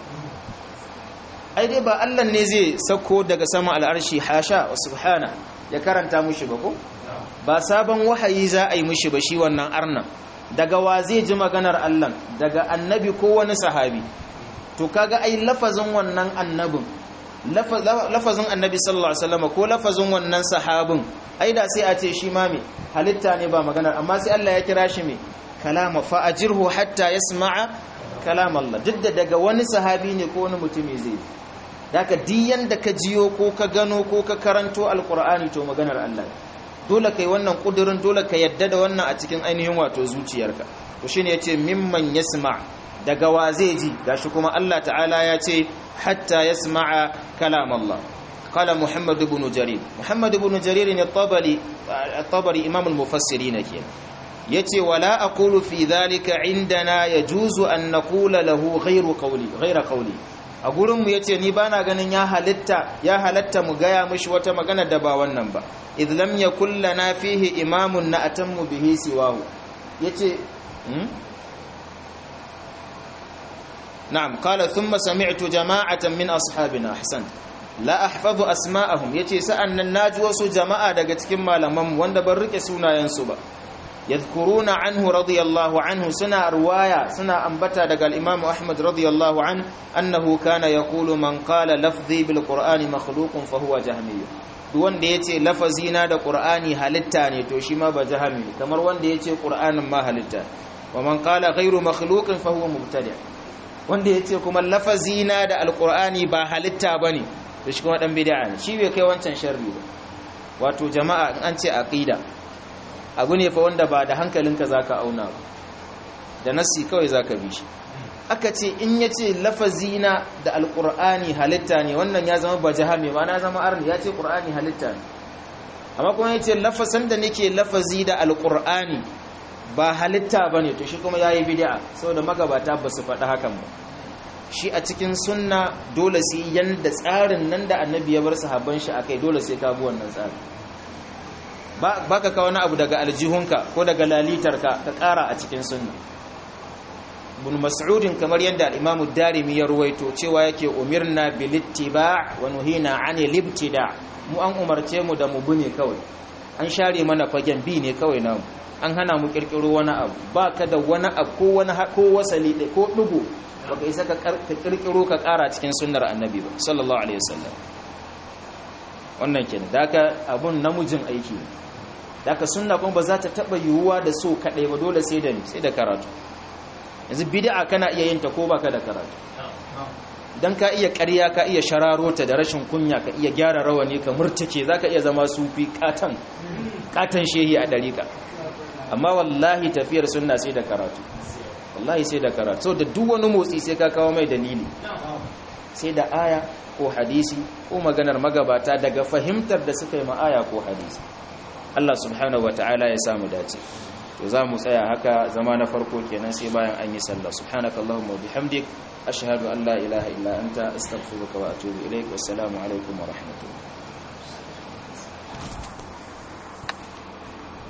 ai dai ba Allah ne zai sako daga sama al'arshi hasha wa subhana ya karanta mushi ba ko ba sabon wahayi za a yi mushi ba shi wannan arnan daga wa zai ji maganar Allah daga annabi ko wani sahabi to kaga ai lafazin wannan annabin lafazin annabi sallallahu alaihi wasallam ko lafazin wannan sahabin ai da sai a ce shi ma me halitta ne ba maganar amma sai Allah ya kira shi me kalama fa ajirhu hatta yasma'a kalam Allah duk da daga wani sahabi ne ko wani mutumi zai daga diyan da ka jiyo ko ka gano ko ka karanto alqur'ani to maganar Allah dole kai wannan kudurin dole ka yadda da wannan a cikin ainihin wato zuciyarka to shine yace mimman yasma' daga wa zai ji gashi kuma Allah ta'ala ya ce hatta yasma'a kalam Allah qala Muhammad ibn Jarir Muhammad ibn Jarir ne tabari tabari imam al-mufassirin ke yace wala aqulu fi dhalika indana yajuzu an naqula lahu ghayru qawli ghayra qawli a gurin mu yace ni bana ganin ya halitta ya halatta mu gaya mishi wata magana da ba wannan ba idh lam yakul lana fihi imamun na atammu bihi siwahu yace نعم قال ثم سمعت جماعة من أصحابنا أحسنت لا أحفظ أسماءهم يتي سأن الناج وسو جماعة daga cikin malaman wanda ban rike sunayensu ba yadhkuruna anhu radiyallahu anhu suna riwaya suna ambata daga al-Imam Ahmad radiyallahu an annahu kana yaqulu man qala lafzi bil Qur'ani makhluqun fa huwa jahmi duk wanda yace lafazina da Qur'ani halitta ne to shi ma ba jahmi kamar wanda yace Qur'anin ma halitta wa man qala ghayru makhluqin fa huwa mubtadi' wanda ya ce kuma lafazina da alkur'ani ba halitta ba ne da shi kuma ɗan bida'a ne shi bai kai wancan sharri ba wato jama'a in an ce aqida abu ne fa wanda ba da hankalinka za ka auna ba da nassi kawai za ka bi shi aka ce in ya ce lafazina da alkur'ani halitta ne wannan ya zama ba jahame ma na zama arni ya ce ƙur'ani halitta ne amma kuma ya ce lafasan da nake lafazi da alkur'ani ba halitta ba ne to shi kuma ya yi bidi'a saboda magabata ba su faɗi hakan ba shi a cikin sunna dole sai yanda tsarin nan da annabi ya bar sahabban shi akai dole sai ka bi wannan tsarin ba ka kawo wani abu daga aljihunka ko daga lalitarka ka ƙara a cikin sunna ibn mas'udin kamar yadda al-imam darimi ya ruwaito cewa yake umirna bil ittiba' wa nuhina 'anil ibtida' mu an umarce mu da mu bune kawai an share mana fagen bi ne kawai namu an hana mu kirkiro wani abu ba ka da wani abu ko wani ko wasali ko dugo baka isa ka kirkiro ka kara cikin sunnar annabi ba sallallahu alaihi wasallam wannan kenan daka abun namujin aiki ne daka sunna kuma ba za ta taba yiwuwa da so kadai ba dole sai da ni sai da karatu yanzu bid'a kana iya yin ta ko baka da karatu dan ka iya ƙarya ka iya shararo ta da rashin kunya ka iya gyara rawani ka murtake zaka iya zama sufi katan katan shehi a dariƙa amma wallahi tafiyar sunna sai da karatu wallahi sai da karatu so da duk wani motsi sai ka kawo mai dalili sai da aya ko hadisi ko maganar magabata daga fahimtar da suka yi ma aya ko hadisi Allah subhanahu wataala ya samu dace to za mu tsaya haka zama na farko kenan sai bayan an yi sallah subhanakallahumma wa bihamdik ashhadu an la ilaha illa anta astaghfiruka wa atubu ilaik wassalamu alaikum wa rahmatullahi